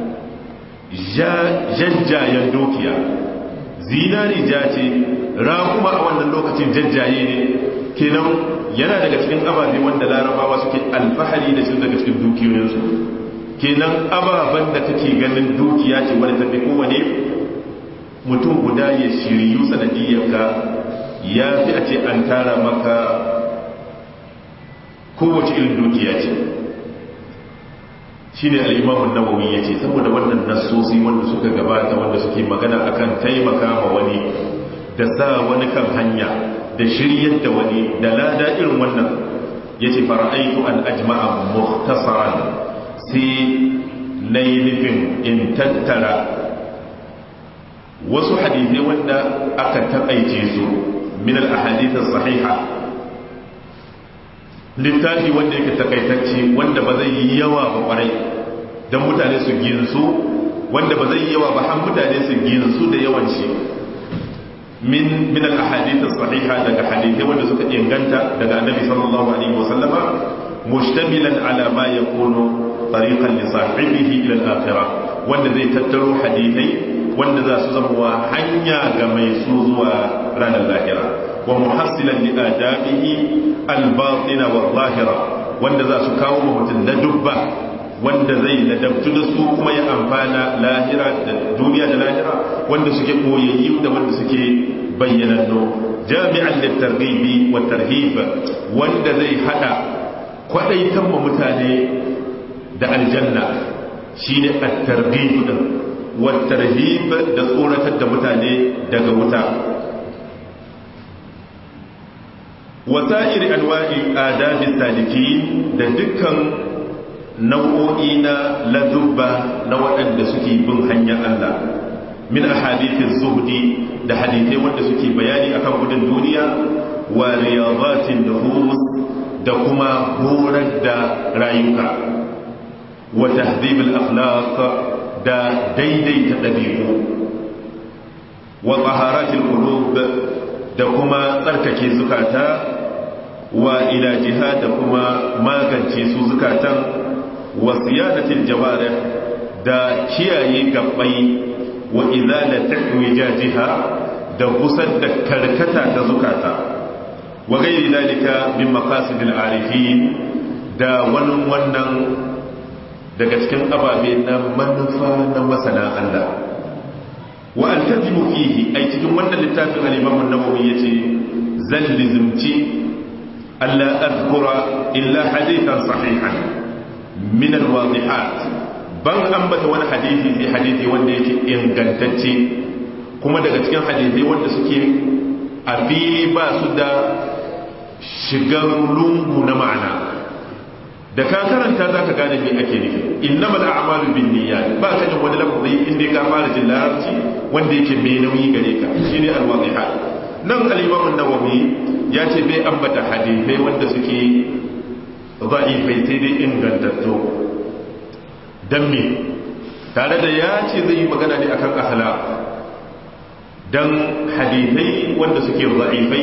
jajjayen dukiya zinari ja ce kuma a wannan lokacin jajjaye ne kenan yana daga cikin ababe wanda larabawa suke alfahari da shi daga cikin dukiyoyinsu kenan ababen da kake ganin dukiya ce wadda tafi kowane mutum guda ya shiryu sanadiyarka ya fi a ce an tara maka kowace irin dukiya ce shi ne al'imamun nawawi ya ce saboda wannan nasosi wanda suka gabata wanda suke magana akan taimaka ma wani da sa wani kan hanya da shiryar da wani da lada irin wannan ya ce fara'aitu al'ajma'a muhtasaran sai na yi nufin in tattara wasu hadithai wanda aka taƙaice su min al-ahadithas sahiha littafi wanda yake takaitacce wanda ba zai yi yawa ba kwarai don mutane su ginsu wanda ba zai yi yawa ba har mutane su ginsu da yawan shi min min al-ahadith as-sahiha daga hadithai wanda suka inganta daga annabi sallallahu alaihi wasallama mushtamilan ala ma yakunu tariqan li sahibihi ila al-akhirah wanda zai tattaro hadithai wanda za su zama hanya ga mai su zuwa ranar lahira wa muhassilan li adabihi al-batina wa zahira wanda za su kawo mutum na dubba wanda zai ladabtu da su kuma ya amfana lahira da duniya da lahira wanda suke koyayyi da wanda suke bayyananno jami'an littarghibi wa tarhib wanda zai hada kwadaitan mu mutane da aljanna shine at-targhib din wa tarhib da tsoratar da mutane daga wuta wasa'ir anwa'i adabi salikin da dukkan nau'o'i na ladubba na waɗanda suke bin hanyar Allah min ahadithin zuhdi da hadithai wanda suke bayani akan gudun duniya wa riyadatin nufus da kuma horar da rayuka wa tahdhib al-akhlaq da daidaita dabi'u wa taharatil qulub da kuma tsarkake zukata wa ila jihad da kuma magance su zukatan wa siyadatil jawarih da kiyaye gabbai wa izalatin wijajiha da gusar da karkata ta zukata wa gairi dalika min maqasidil arifin da wannan wannan daga cikin ababe na manufa na masana Allah wa altazimu fihi ai cikin wannan littafin al-Imam an-Nawawi yace zan lizimci alla azkura illa hadithan sahihan min al-wadihat ban ambata wani hadisi sai hadisi wanda yake ingantacce kuma daga cikin hadisi wanda suke a fili ba su da shigar lungu na ma'ana da ka karanta za ka gane me ake nufi innamal a'malu bin niyyat ba ka jin wani lafazi inda ka fara jin larabci wanda yake mai nauyi gare ka shine al-wadihat nan al-imam an-nawawi ya ce bai ambata hadisi wanda suke da'ifai sai dai ingantattu dan me tare da ya ce zai yi magana ne akan akhlaq dan hadisai wanda suke da'ifai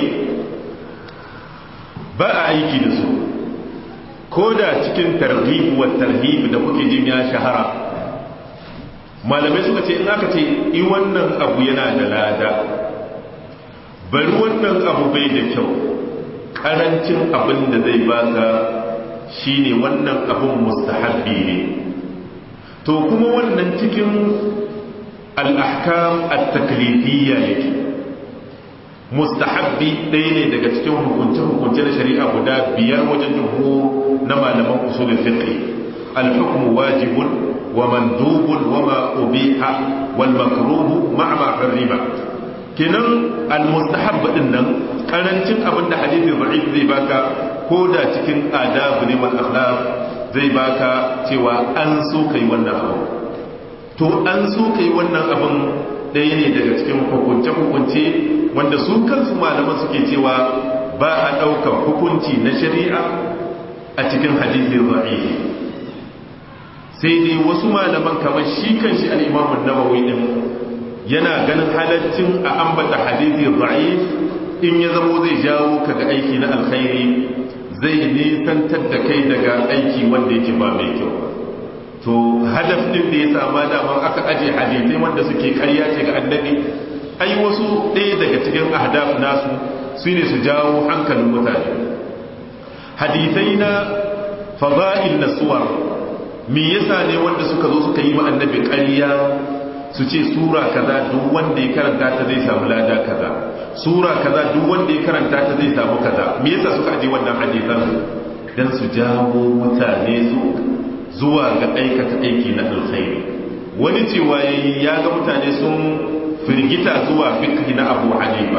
ba a aiki da su ko da cikin targhib wa tarhib da kuke jin ya shahara malamai suka ce in aka ce i wannan abu yana da lada bari wannan abu bai da kyau karancin abin da zai baka shine wannan abin mustahabbi ne to kuma wannan cikin al-ahkam at-taklifiyya yake mustahabbi ɗaya ne daga cikin hukunce-hukunce na shari'a guda biyar wajen jumhur na malaman usulul fiqh al-hukmu wajibun wa mandubun wa ma ubiha wal makruh ma'a ma harrima kenan al-mustahab din nan karancin abin da hadisi da'if zai baka ko da cikin adab ne mal akhlaq zai baka cewa an so kai wannan abu to an so kai wannan abin ɗaya ne daga cikin hukunce-hukunce wanda su kansu malaman suke cewa ba a ɗaukar hukunci na shari'a a cikin hadithin ra'ihi sai dai wasu malaman kamar shi kan shi al'imamun nawawi ɗin yana ganin halaccin a ambata hadithin ra'ih in ya zamo zai jawo ka ga aiki na alkhairi zai nisantar da kai daga aiki wanda yake ba mai kyau to hadaf din da ya sama daman aka aje hadithai wanda suke karya ce ga annabi ai wasu ɗaya daga cikin ahdaf nasu su ne su jawo hankalin mutane hadithai na fada'il na suwar me yasa ne wanda suka zo suka yi ma annabi ƙarya su ce sura kaza duk wanda ya karanta ta zai samu lada kaza sura kaza duk wanda ya karanta ta zai samu kaza me yasa suka aje wannan hadisan dan su jawo mutane su zuwa ga aikata aiki na alkhairi wani cewa ya ga mutane sun firgita zuwa fikhi na abu hanifa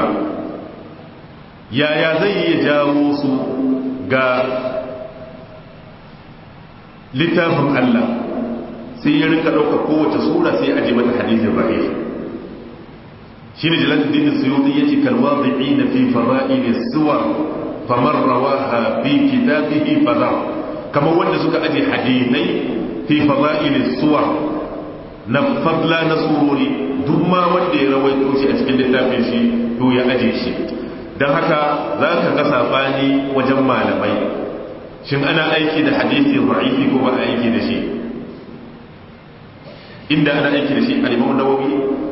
yaya zai iya jawo su ga littafin Allah sai ya rinka ɗauka kowace sura sai aje mata hadisin rahim shi ne jalaluddin suyuti ya ce kalwazi'i na fi fara'ili suwar famar rawaha fi kitabihi fadar kamar wanda suka aje hadisai fi fara'ili suwar na fadla na surori duk ma wanda ya rawaito shi a cikin littafin shi to ya aje shi don haka za ka ga sabani wajen malamai shin ana aiki da hadisi ra'ifi ko ba aiki da shi inda ana aiki da shi al-imam nawawi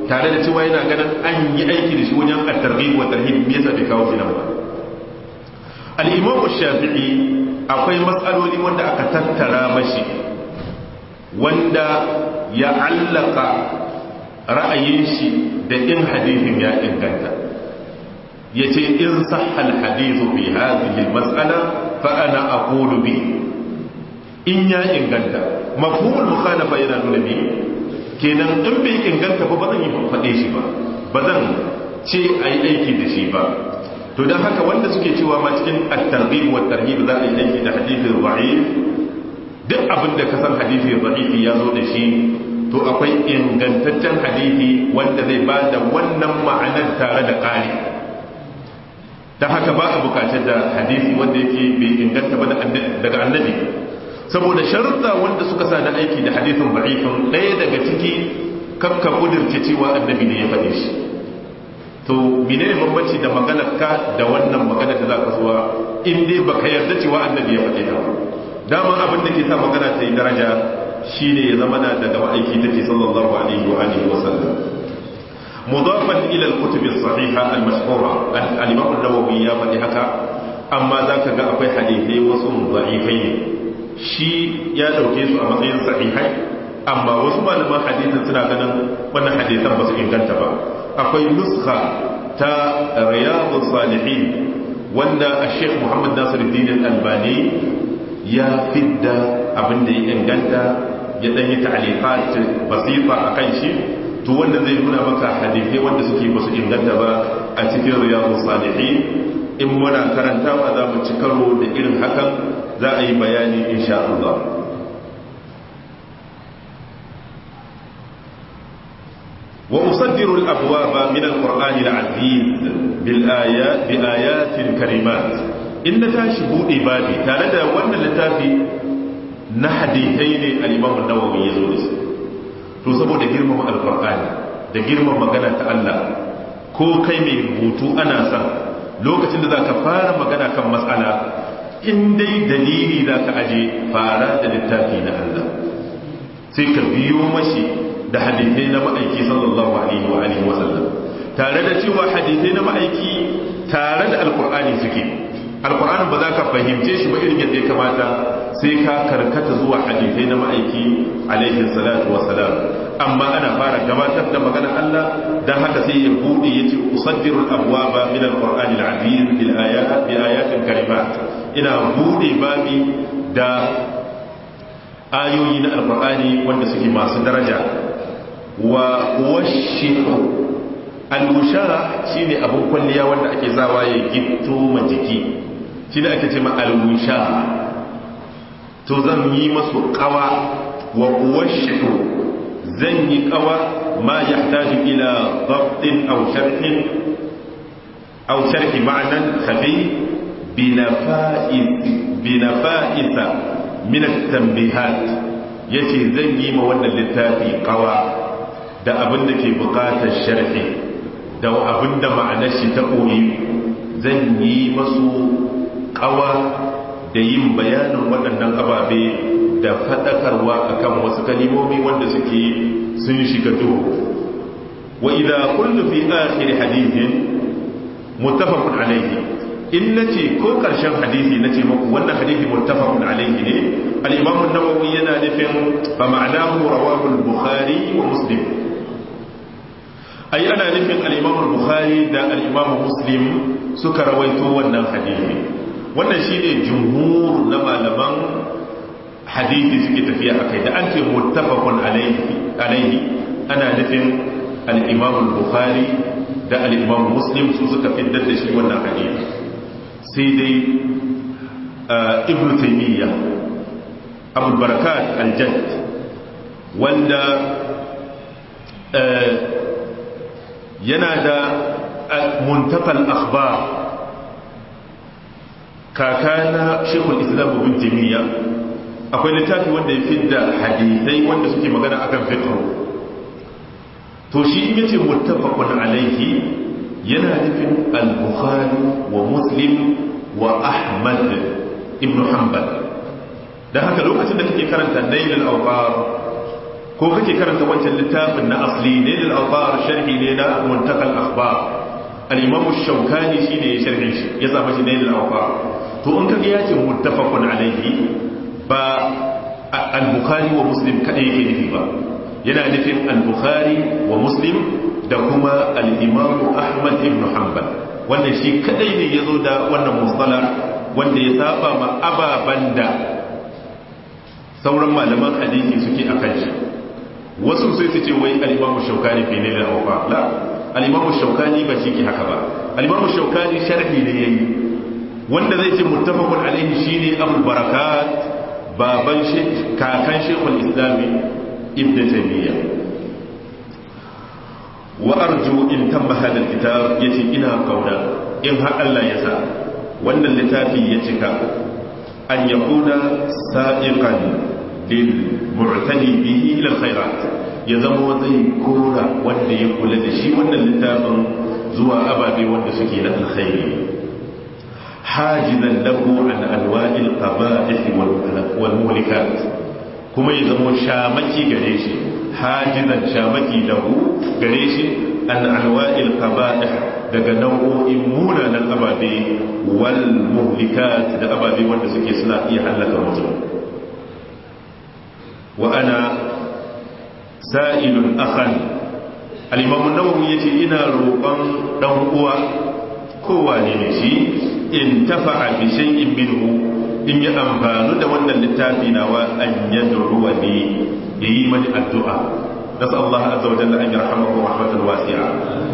tare da cewa yana ganin an yi aiki da shi wajen at-targhib wa tarhib me yasa bai kawo shi nan ba al-imam shafi'i akwai matsaloli wanda aka tattara mashi wanda ya allaka ra'ayin shi da in hadithin ya inganta ya ce in sahal hadithu fi hadhihi mas'ala fa ana aqulu bi in ya inganta mafhumul mukhalafa yana nuna bi kenan in bai inganta ba ba zan yi faɗe shi ba ba zan ce ayi aiki da shi ba to don haka wanda suke cewa ma cikin at-targhib wa tarhib za a yi aiki da hadithin da'if duk abin da ka san hadisi da'ifi ya zo da shi to akwai ingantaccen hadisi wanda zai ba da wannan ma'anar tare da ƙari ta haka ba a bukatar da hadisi wanda yake bai inganta ba daga annabi saboda sharuɗa wanda suka sa na aiki da hadisin da'ifin ɗaya daga ciki kakka kudirce cewa annabi ne ya faɗe shi to mene ne bambanci da maganar ka da wannan maganar da za ka zuwa in dai baka yarda cewa annabi ya faɗe ta ba daman abin da ke sa magana ta yi daraja shine ya zama na daga ma'aiki take sallallahu alaihi wa alihi wa sallam mudafan ila al-kutub as-sahiha al-mashhura al-imam an-nawawi ya faɗi haka amma zaka ga akwai hadisi wasu da'ifai shi ya dauke su a matsayin sahihai amma wasu malaman hadisin suna ganin wannan hadisan ba su inganta ba akwai nuskha ta riyadus salihin wanda a-sheikh Muhammad Nasiruddin al-Albani ya fidda abin da ya inganta ya dan yi ta'alifat basita akan shi to wanda zai nuna maka hadisi wanda suke basu inganta ba a cikin riyadus salihin in muna karantawa za mu ci karo da irin hakan za a yi bayani insha Allah وأصدر الأبواب من القرآن العزيز بالآيات بآيات كريمات in na tashi buɗe babi tare da wannan littafi na hadithai ne al'imamun nawawi ya zo da su to saboda girmama alfarƙani da girmama magana ta Allah ko kai mai rubutu ana san lokacin da za ka fara magana kan matsala in dai dalili za ka aje fara da littafi na Allah sai ka biyo mashi da hadithai na ma'aiki sallallahu alaihi wa alihi wasallam tare da cewa hadithai na ma'aiki tare da alkur'ani suke alkur'ani ba za ka fahimce shi ba irin yadda ya kamata sai ka karkata zuwa hadithai na ma'aiki alaihi salatu wa salam amma ana fara gabatar da magana Allah dan haka sai ya bude yace usaddiru al-abwaba min al-qur'an al-aziz bil ayat bi ayatin karimat ina bude babi da ayoyi na alkur'ani wanda suke masu daraja wa washihu al-mushara shine abun kwalliya wanda ake zawa ya gitto ma jiki shine ake ce ma al-mushara to zan yi masu kawa wa washihu zan yi kawa ma yahtaju ila dabtin aw sharhin aw sharhi ma'nan khafi binafa'is binafa'isa min at-tanbihat yace zan yi ma wannan littafi kawa da abin da ke bukatar sharhi da abin da ma'anar shi ta koyi zan yi masu kawa da yin bayanin waɗannan ababe da faɗakarwa akan wasu kalimomi wanda suke sun shiga duhu wa idza kullu fi akhir hadithin muttafaqun alayhi in nace ko karshen hadisi nace muku wannan hadisi muttafaqun alayhi ne al-imam an-nawawi yana nufin fa ma'anahu rawahu al-bukhari wa muslim ai ana nufin al-imam al-bukhari da al-imam muslim suka rawaito wannan hadisi wannan shine jumhur na malaman hadisi suke tafiya akai da an ce muttafaqun alayhi alayhi ana nufin al-imam al-bukhari da al-imam muslim su suka fiddar da shi wannan hadisi sai dai ibn taymiyyah abul barakat al-jadd wanda yana da muntakal akhbar kakana shekul islam bin taymiyyah akwai littafi wanda ya fidda hadisai wanda suke magana akan fiqh to shi in yace muttafaqun alaihi yana nufin al-bukhari wa muslim wa ahmad ibn hanbal dan haka lokacin da kake karanta nail al-awqar ko kake karanta wancan littafin na asli ne da al'abar sharhi ne na muntakal akhbar al-imam shaukani shine ya sharhi shi ya sa mashi ne da al'abar to in kaga ya ce muttafaqun alayhi ba al-bukhari wa muslim kadai yake nufi ba yana nufin al-bukhari wa muslim da kuma al-imam ahmad ibn hanbal wannan shi kadai ne yazo da wannan mustalah wanda ya saba ma ababan da sauran malaman hadisi suke akan shi wasu sai su ce wai al-imamu shaukani fi ne da awfa la al-imamu shaukani ba shi ke haka ba al-imamu shaukani sharhi ne yayi wanda zai ce muttafaqun alaihi shine abul barakat baban shi kakan shekul islami ibn taymiya wa arju in tamma hada kitab yace ina kauna in har Allah ya sa wannan littafi ya cika an yakuna sa'iqan lil mu'tani bihi ila alkhairat ya zama zai kora wanda ya kula da shi wannan littafin zuwa ababe wanda suke na alkhairi hajizan lahu an alwa'il qaba'ih wal muhlikat kuma ya zama shamaki gare shi hajizan shamaki lahu gare shi an alwa'il qaba'ih daga nau'o'in munanan ababe wal muhlikat da ababe wanda suke suna iya halaka mutum wa ana sa'ilun akhan al-imam an-nawawi yace ina roƙon dan uwa kowa ne ne shi in tafa'a bi shay'in minhu in ya amfanu da wannan littafi nawa an yad'u ni yayi mani addu'a nasa Allah azza wa jalla an yarhamahu rahmatan wasi'a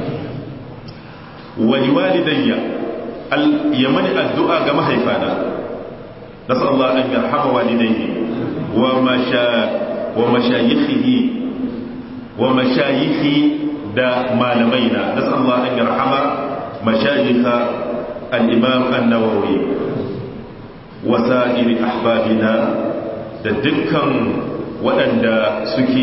wa liwalidayya al yamani addu'a ga mahaifana nasa Allah an yarhama walidayhi wa masha wa mashayikhihi wa mashayikhi da malamaina nasa Allah an yarhama mashayikha al-imam an-nawawi wa sa'iri ahbabina da dukkan waɗanda suke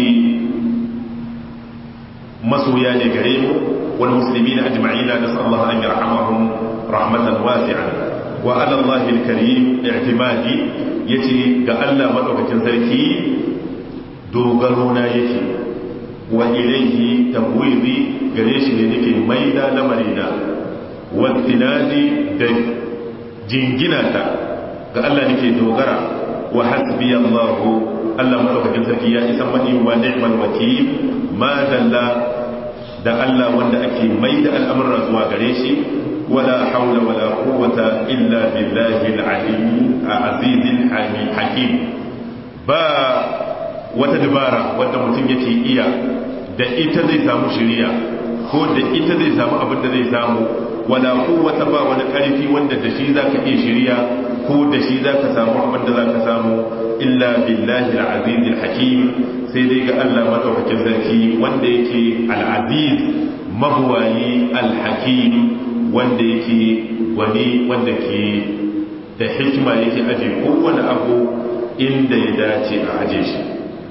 masoya ne gare mu wal muslimina ajma'ina nasa Allah an yarhamahum rahmatan wasi'an wa ala Allah al-karim i'timadi yace ga Allah madaukakin sarki dogaro na yake wa ilayhi tabwidi gare shi ne nake maida lamarina wa tinadi da jingina ta ga Allah nake dogara wa hasbi Allah Allah madaukakin sarki ya isa mani wa ni'mal wakil ma dalla da Allah wanda ake maida al'amuran zuwa gare shi ولا حول ولا قوة إلا بالله العلي العزيز الحكيم با وتدبارا wanda mutum yake iya da ita zai samu shiriya ko da ita zai samu abin da zai samu wala quwwata ba wani karfi wanda da shi zaka iya shiriya ko da shi zaka samu abin da zaka samu illa billahi al-aziz al-hakim sai dai ga Allah madaukakin sarki wanda yake al-aziz mabuwayi al-hakim wanda yake wani wanda ke da hikima yake aje kowane abu inda ya dace a aje shi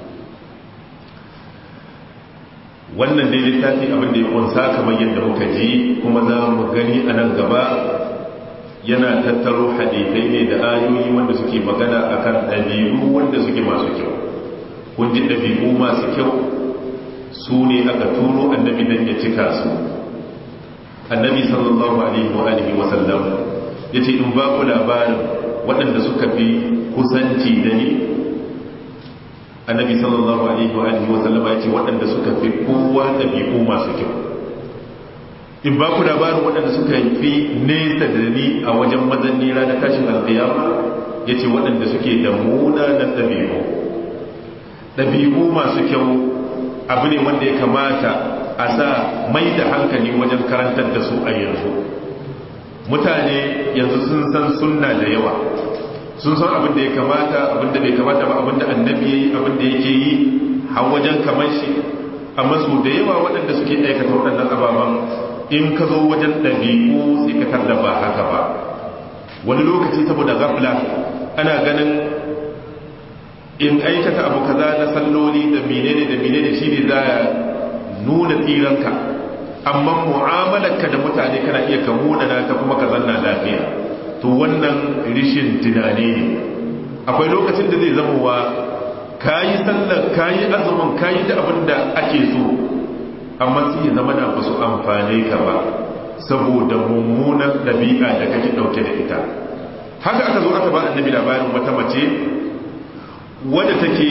wannan dai littafi abin da ya kunsa kamar yadda muka ji kuma za mu gani a nan gaba yana tattaro hadithai ne da ayoyi wanda suke magana akan ɗabi'u wanda suke masu kyau kun ji ɗabi'u masu kyau su ne aka turo annabi dan ya cika su annabi sallallahu alaihi wa alihi wa sallam yace in ba ku labarin waɗanda suka fi kusanci da ni annabi sallallahu alaihi wa alihi wa sallam yace waɗanda suka fi kowa ɗabi'u masu kyau in ba ku labarin waɗanda suka fi nesa da ni a wajen mazanni ranar tashin alƙiyama yace waɗanda suke da munanan ɗabi'u ɗabi'u masu kyau abu ne wanda ya kamata a sa mai da hankali wajen karantar da su a yanzu mutane yanzu sun san sunna da yawa sun san abin da ya kamata abin da bai kamata ba abin da annabi ya yi abin da yake yi har wajen kamar shi amma su da yawa waɗanda suke aikata waɗannan ababen in ka zo wajen ɗabi'u sai ka tarda ba haka ba wani lokaci saboda gafla ana ganin in aikata abu kaza na salloli da menene da menene shine za nuna tsiranka amma mu'amalarka da mutane kana iya ka munana ta kuma ka zanna lafiya to wannan rishin tunani ne akwai lokacin da zai zama wa kayi sallar kayi azumin kayi da abin da ake so amma sai ya zama na ba su amfane ka ba saboda mummunan ɗabi'a da kake ɗauke da ita haka aka zo aka ba annabi labarin wata mace wadda take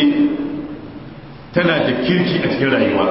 tana da kirki a cikin rayuwa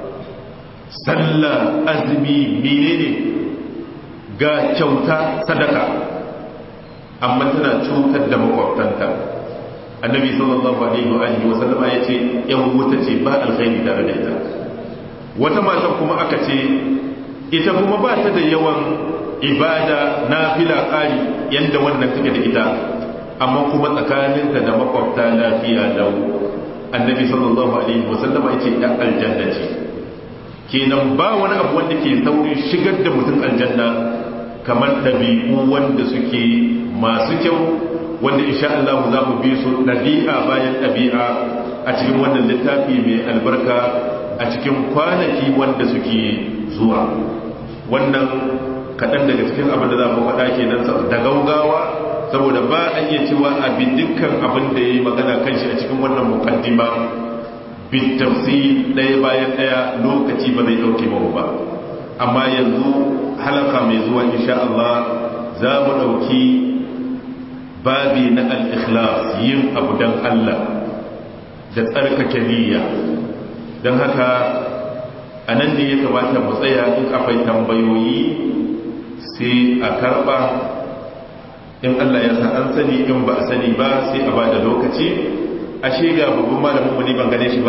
sallah azumi menene ga kyauta sadaka amma tana cutar da makwabtanta annabi sallallahu alaihi wa alihi wa sallama yace yan wuta ce ba alkhairi tare da ita wata matan kuma aka ce ita kuma ba ta da yawan ibada nafila ƙari yanda wannan take da ita amma kuma tsakaninta da makwabta lafiya lau annabi sallallahu alaihi wa sallama yace ya aljanna ce kenan ba wani abu wanda ke saurin shigar da mutum aljanna kamar ɗabi'u wanda suke masu kyau wanda insha Allah za mu bi su ɗabi'a bayan ɗabi'a a cikin wannan littafi mai albarka a cikin kwanaki wanda suke zuwa wannan kaɗan daga cikin abin da za mu faɗa kenan da gaugawa saboda ba a iya cewa abin dukkan abin da ya yi magana kan shi a cikin wannan mukaddima bin tafsi ɗaya bayan ɗaya lokaci ba zai ɗauke mu ba amma yanzu halaka mai zuwa insha Allah za mu ɗauki babi na al-ikhlas yin abu don Allah da tsarkake niyya don haka a nan ne ya kamata mu tsaya in akwai tambayoyi sai a karɓa in Allah ya sa an sani in ba a sani ba sai a ba da lokaci ashe ga babban malamin mu ne ban gane shi ba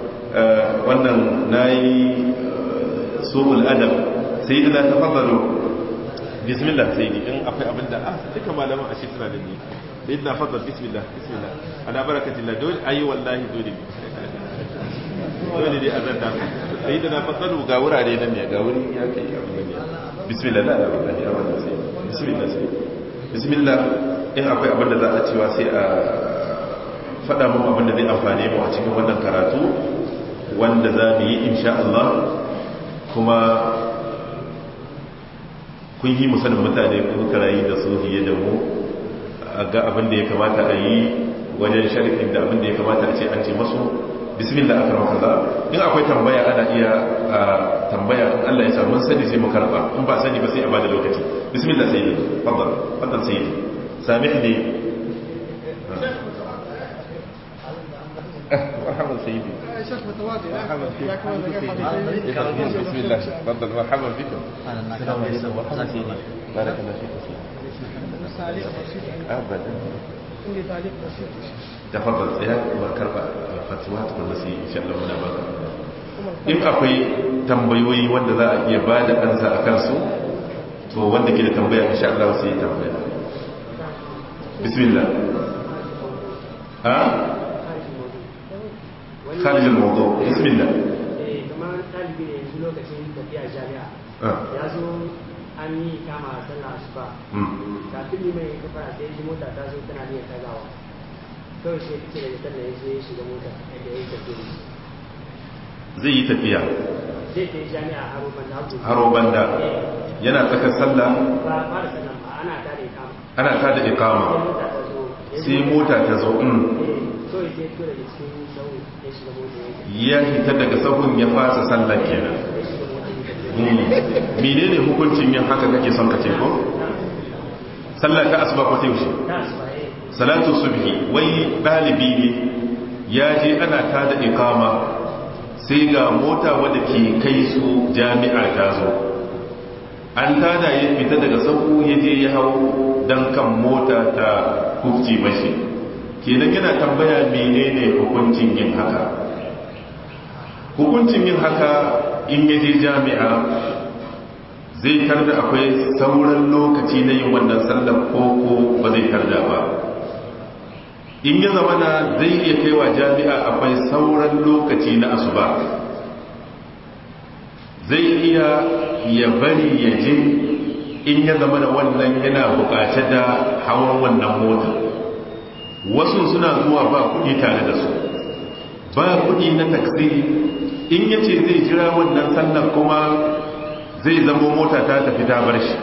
wannan nayi su'ul adab sai da tafaddalu bismillah sai ni in akwai abin da ah duka malaman ashe suna da ni sayyidina faddal bismillah bismillah ala barakatillah dole ayi wallahi dole dole dai azanta sayyidina faddalu ga wurare nan ne ga wuri ya kai abin ne bismillah la la wallahi ya wannan sai bismillah sai bismillah in akwai abin da za a cewa sai a faɗa mun abin da zai amfane mu a cikin wannan karatu wanda za mu yi insha Allah kuma kun yi musanin mutane kun karayi da su fiye da mu a ga abin da ya kamata a yi wajen shari'in da abin da ya kamata a ce an ce masu bismillah akram kaza in akwai tambaya ana iya tambaya in Allah ya samu sani sai mu karba in ba sani ba sai a bada lokaci bismillah sayyidi faddal faddal sayyidi samihni مرحبا سيدي شيخ متواضع مرحبا فيك ياكم ذكرت بسم الله تفضل مرحبا بكم بارك الله فيك تعليق بسيط ابدا عندي تعليق بسيط تفضل يا karba fatuwa tukun sai insha Allah muna baka in akwai tambayoyi wanda za a iya bada ansa a kansu to wanda ke da tambaya insha Allah sai ya tambaya bismillah ha خارج الموضوع بسم الله kamar ɗalibi ne yanzu lokacin tafiya jami'a ya zo an yi kama sallah asuba kafin ne mai kafara sai ji mota ta zo tana niyyar tagawa kawai sai fice daga sallah ya zo ya shiga mota yadda ya yi tafiya zai yi tafiya zai ta yi jami'a a haro banda hagu haro banda yana tsakar sallah ba fara sallah ba ana ta da kama ana ta da sai ikama mota ta zo ya sai mota ta zo in kawai sai fito daga cikin sau ya shiga mota ya ya fita daga sahun ya fasa sallah kenan ya shiga mota ya tafiya Mm. menene hukuncin yin haka kake son ka ce ko sallah ta asuba ko ta yaushe ta asuba eh salatu subhi wai dalibi ne ya je ana ta da ikama sai ga mota wadda ke kai su jami'a ta zo an tada ya fita daga sahu ya je ya hau don kan mota ta kufci mashi kenan yana tambaya menene hukuncin yin haka hukuncin yin haka in ya je jami'a zai tarda akwai sauran lokaci na yin wannan sallar koko ba zai tarda ba in ya zama na zai iya kaiwa jami'a akwai sauran lokaci na asuba zai iya ya bari ya je in ya zama da wannan yana bukace da hawan wannan mota wasu suna zuwa ba kuɗi tare da su ba kuɗi na taksi in ya ce zai jira wannan sallar kuma zai zama mota ta tafi ta bar shi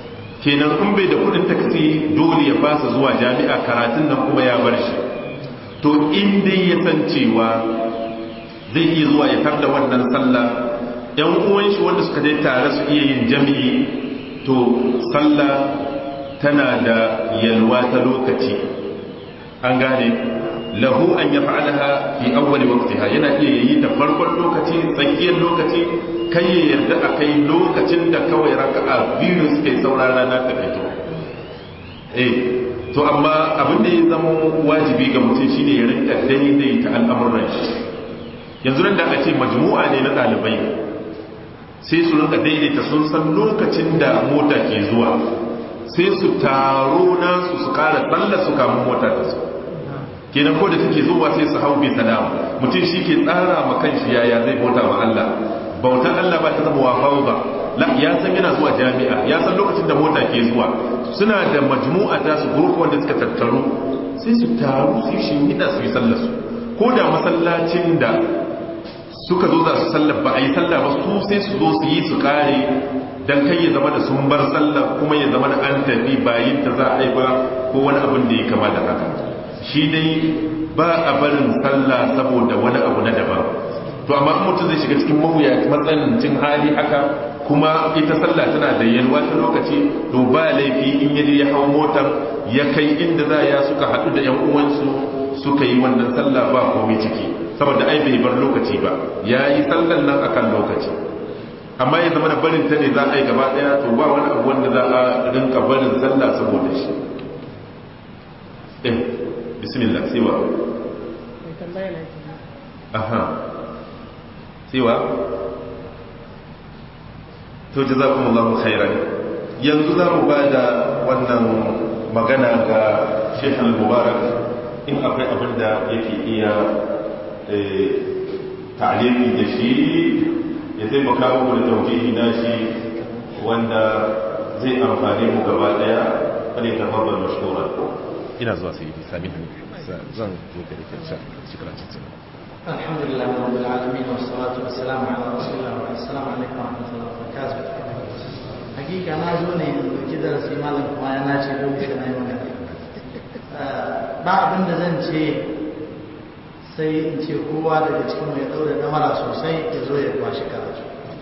kenan in bai da kudin taksi dole ya fasa zuwa jami'a karatun nan kuma ya bar shi to in dai ya san cewa zai iya zuwa ya tar da wannan sallah yan uwan shi wanda suka je tare su iya yin jami'i to sallah tana da yalwa ta lokaci an gane lahu an ya fa'alaha fi awwali waqtiha yana iya yi ta farkon lokaci tsakiyar lokaci kai ya yarda a kai lokacin da kawai raka'a biyu suke saura rana ta fito eh to amma abin da ya zama wajibi ga mutum shine ya rinka daidaita al'amuran shi yanzu nan da aka ce majmu'a ne na ɗalibai sai su rinka daidaita sun san lokacin da mota ke zuwa sai su taro nasu su kara tsalla su kamun mota da su kenan ko da take zuwa sai su hau bi salama mutum shi ke tsara ma kanshi yaya zai bauta ma Allah bautan Allah ba ta zama wa fauza la ya san yana zuwa jami'a ya san lokacin da mota ke zuwa suna da majmu'a ta su gurku wanda suka tattaru sai su taru su shi hida su yi sallar su ko da masallacin da suka zo za su sallar ba a yi sallah ba su sai su zo su yi su kare dan kai ya zama da sun bar sallah kuma ya zama da an tafi bayin ta za a yi ba ko wani abin da ya kama da haka shi dai ba a barin sallah saboda wani abu na daban to amma mutum zai shiga cikin mawuya matsanancin hali haka kuma ita sallah tana da yalwa ta lokaci to ba laifi in yaje ya hau motar ya kai inda za ya suka haɗu da yan uwansu suka yi wannan sallah ba komai ciki saboda ai bai bar lokaci ba ya yi sallan nan akan lokaci amma ya zama da barin ta ne za a yi gaba daya to ba wani abu wanda za a rinka barin sallah saboda shi eh bismillah siwa aha siwa to jazakumullahu khairan yanzu za mu ba da wannan magana ga Sheikh Al-Mubarak in akwai abin da yake iya ta'alimi da shi ya taimaka muku da taujihi na shi wanda zai amfani mu gaba daya kare ta babbar mashura ina zuwa sai yi sami zan zo gare ka sha shukran cikin الحمد لله رب العالمين والصلاة والسلام على رسول الله والسلام عليكم ورحمة الله وبركاته حقيقة أنا أزوني كده رسي مالك ما يناشي دوك أنا يمكن ba abin da zan ce sai in ce kowa daga cikin mai ɗaure ɗamara sosai ya zo ya kwashi karatu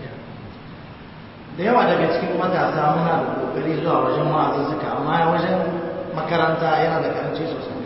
da yawa daga cikin matasa muna da ƙoƙari zuwa wajen ma'azuzzuka amma wajen makaranta yana da karanci sosai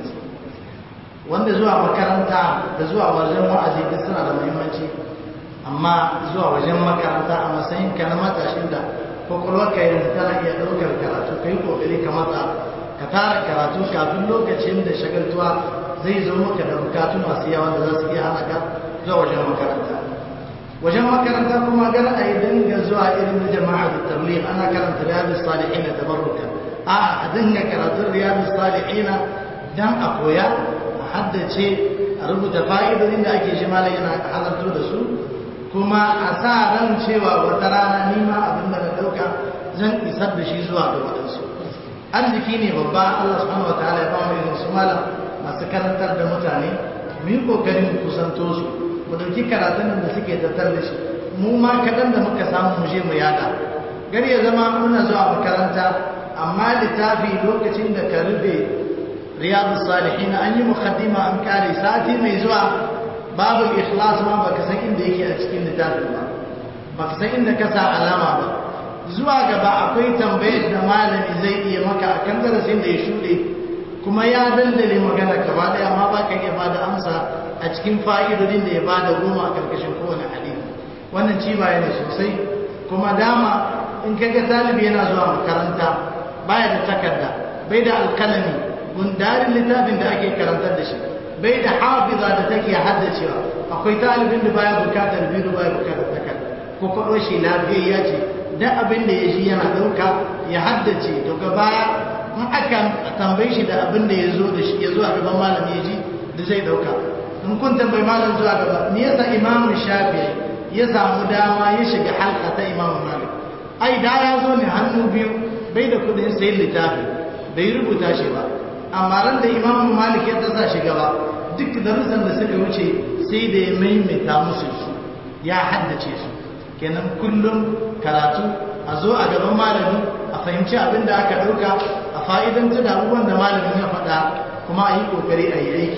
wanda zuwa makaranta da zuwa wajen wa'azi duk suna da muhimmanci amma zuwa wajen makaranta a matsayin ka na matashin da kwakwalwarka yanzu tana iya ɗaukar karatu ka yi ƙoƙari ka matsa ka tara karatu kafin lokacin da shagaltuwa zai zo maka da bukatu masu yawa da za su iya hana ka zuwa wajen makaranta wajen makaranta kuma gara a yi dinga zuwa irin jama'a da tabligh ana karanta riyadu salihin da tabarruka a a dinga karatun riyadu salihin dan a koya a haddace a rubuta fa'idodin da ake shi malam yana halartar da su kuma a sa ran cewa wata rana nima abin da na dauka zan isar da shi zuwa ga waɗansu arziki ne babba Allah subhanahu wataala ya ba mu irin su malam masu karantar da mutane mu yi kokarin mu kusanto su mu dauki karatun da suke tattar da shi mu ma kadan da muka samu mu je mu yada gari ya zama muna zuwa makaranta amma littafi lokacin da ka rufe riyadu salihin an yi mukaddima an kare sati mai zuwa babu ikhlas ma baka san inda yake a cikin littafin ba baka san inda ka sa alama ba zuwa gaba akwai tambayar da malami zai iya maka akan darasin da ya shuɗe kuma ya dandale magana gaba ɗaya amma ba ka iya bada amsa a cikin fa'idodin da ya bada goma a karkashin kowane hadisi wannan ci baya ne sosai kuma dama in kaga talibi yana zuwa makaranta baya da takarda bai da alkalami gundarin littafin da ake karantar da shi bai da hafiza da take haddacewa akwai talibin da baya bukatar biyu baya bukatar takarda ko kwaɗo shi lafiyayya ce dan abin da ya ji yana ɗauka ya haddace daga baya in aka tambaye shi da abin da ya zo da shi ya zo a gaban malam ya ji da zai ɗauka in kun tambayi malam zuwa gaba me yasa imamu shafi ya samu dama ya shiga halka ta imamu malik ai da ya zo ne hannu biyu bai da kuɗin sayin littafi bai rubuta shi ba amma ran da imamu malik ya tasa shi gaba duk darussan da suka wuce sai da ya maimaita musu su ya haddace su kenan kullum karatu a zo a gaban malami a fahimci abin da aka ɗauka a fa'idanta da abubuwan da malamin ya faɗa kuma a yi ƙoƙari a yi aiki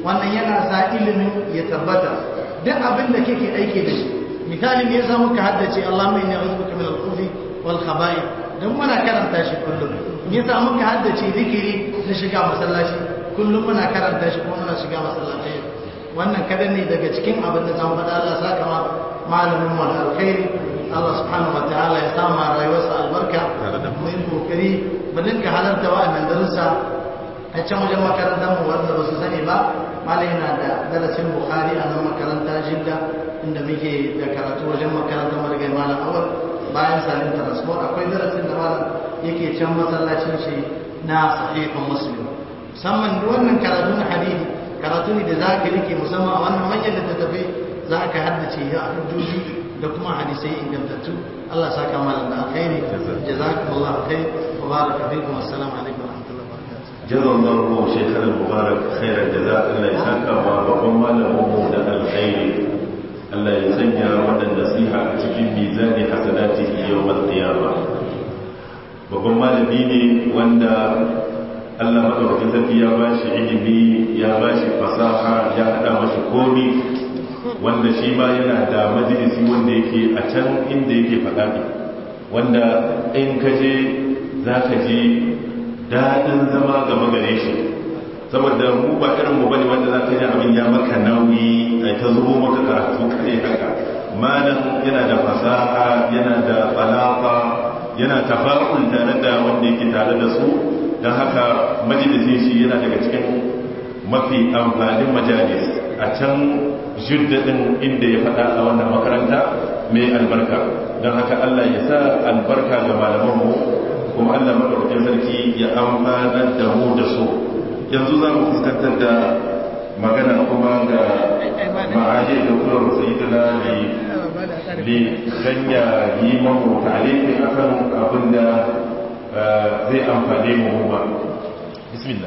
wannan yana sa ilimin ya tabbata duk abin da kake aiki da shi misali me yasa muka haddace Allahumma inni a'udhuka min al-khubuthi wal khaba'ith dan muna karanta shi kullum me yasa muka haddace zikiri na shiga masallaci kullum muna karanta shi kuma muna shiga masallaci wannan kadan ne daga cikin abin da zan faɗa Allah saka ma malamin mu da alkhairi Allah subhanahu wa ta'ala ya sama rayuwarsa albarka mu yi kokari mu dinga halarta wa'annan darussa a can wajen makarantar mu wanda ba su sani ba malai yana da darasin bukhari a nan makaranta jidda inda muke da karatu wajen makarantar marigai malam awal bayan salim transport akwai darasin da malam yake can masallacin shi na sahihun muslim musamman da wannan karatu na hadisi karatu ne da za ka rike musamman a wannan manyan littattafai za ka haddace ya hujjoji da kuma hadisai ingantattu Allah saka malam da alkhairi jazakumullahu khair wa baraka fikum assalamu alaikum wa rahmatullahi wa barakatuh jazallahu shaykhana mubarak khairan jaza Allah ya saka wa babban malamin mu da alkhairi Allah ya sanya wannan nasiha a cikin mizani hasanatihi yawmal qiyamah babban malami ne wanda Allah madaukakin sarki ya bashi ilimi ya bashi fasaha ya hada mashi komi wanda shi ma yana da majalisi wanda yake a can inda yake faɗa ne wanda in ka je za ka ji daɗin zama gaba gare shi saboda mu ba irin mu bane wanda za ka ji abin ya maka nauyi a ta zubo maka karatu kare haka malam yana da fasaha yana da balafa yana tafa'ul tare da wanda yake tare da su don haka majalisin shi yana daga cikin mafi amfanin majalis a can jiddadin inda ya faɗa a wannan makaranta mai albarka don haka Allah ya sa albarka ga malamanmu kuma Allah maɗaukakin sarki ya amfanar da mu da su yanzu za mu fuskantar da magana kuma ga ma'ajiyar da kuma rusayidina li ganya yi mamu talifi a kan abin da zai amfane mu ba bismillah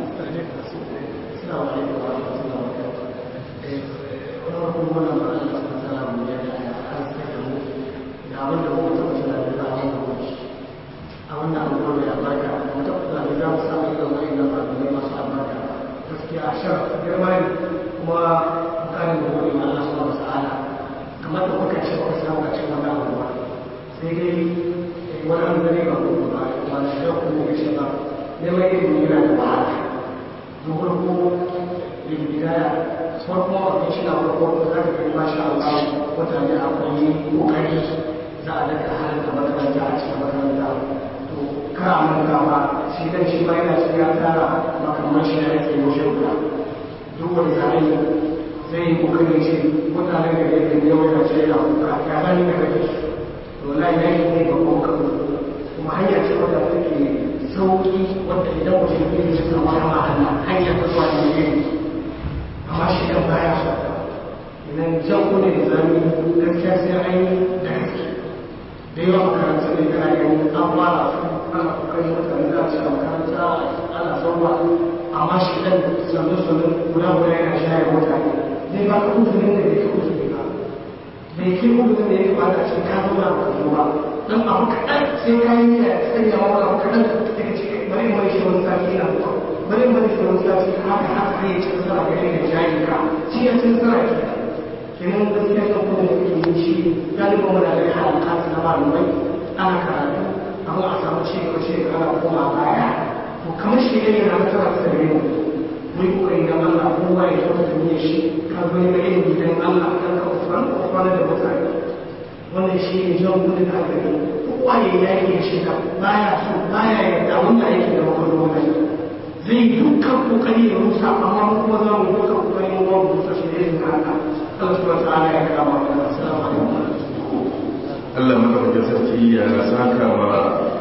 Allah madaukakin sarki ya saka wa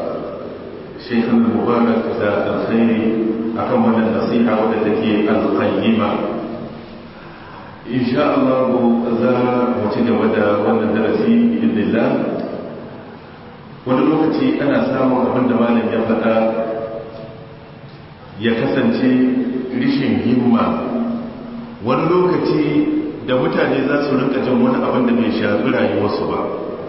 Sheikh Mubarak da alkhairi akan wannan nasiha wadda take alqayyima insha Allah za mu ci gaba da wannan darasi bidillah wani lokaci ana samun abin da malam ya faɗa ya kasance rishin himma wani lokaci da mutane za su rinka jin wani abin da bai shafi rayuwarsu ba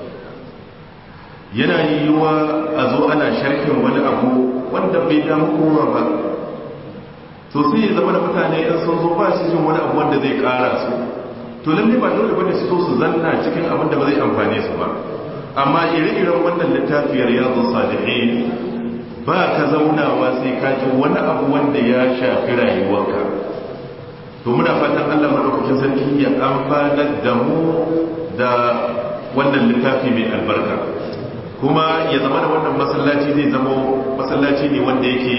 yana yiwuwa a zo ana sharhin wani abu wanda bai damu kowa ba to sai ya zama da mutane in sun zo ba su jin wani abu wanda zai kara su to lalle ba dole bane su so su zanna cikin abin da ba zai amfane su ba amma ire-iren wannan littafiyar yanzu salihin ba ka zaunawa sai ka ji wani abu wanda ya shafi rayuwarka to muna fatan Allah madaukakin sarki ya amfanar da mu da wannan littafi mai albarka kuma ya zama da wannan masallaci zai zama masallaci ne wanda yake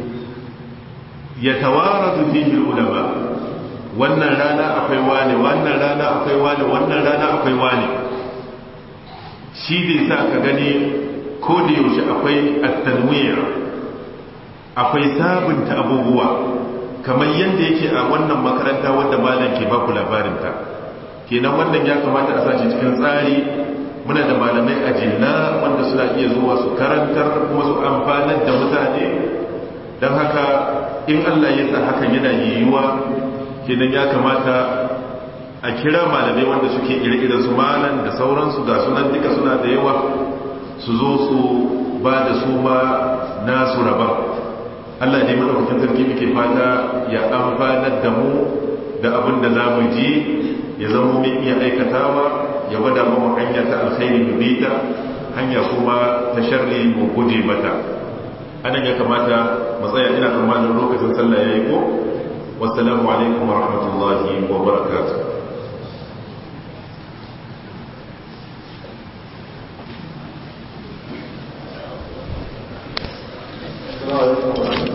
ya tawaratu fihi ulama wannan rana akwai wane wannan rana akwai wane wannan rana akwai wane shi zai sa ka gani ko da yaushe akwai at-tanwir akwai sabunta abubuwa kamar yadda yake a wannan makaranta wadda malam ke baku labarinta kenan wannan ya kamata a sashi cikin tsari muna da malamai a jinna wanda suna iya zuwa su karantar kuma su amfanar da mutane don haka in allah ya sa hakan yana yiwuwa kenan ya kamata a kira malamai wanda suke ire-iren su malam da sauransu ga sunan duka suna da yawa su zo su ba da su ma nasu rabon Allah ne madaukakin sarki muke fata ya amfanar da mu da abin da za mu ji ya zama mun iya aikatawa ya gwada mu hanya ta alkhairi mu bita hanya kuma ta sharri mu guje mata anan ya kamata mu tsaya ina tsammanin lokacin sallah yayi ko wassalamu alaikum wa rahmatullahi wa barakatuh Assalamu alaikum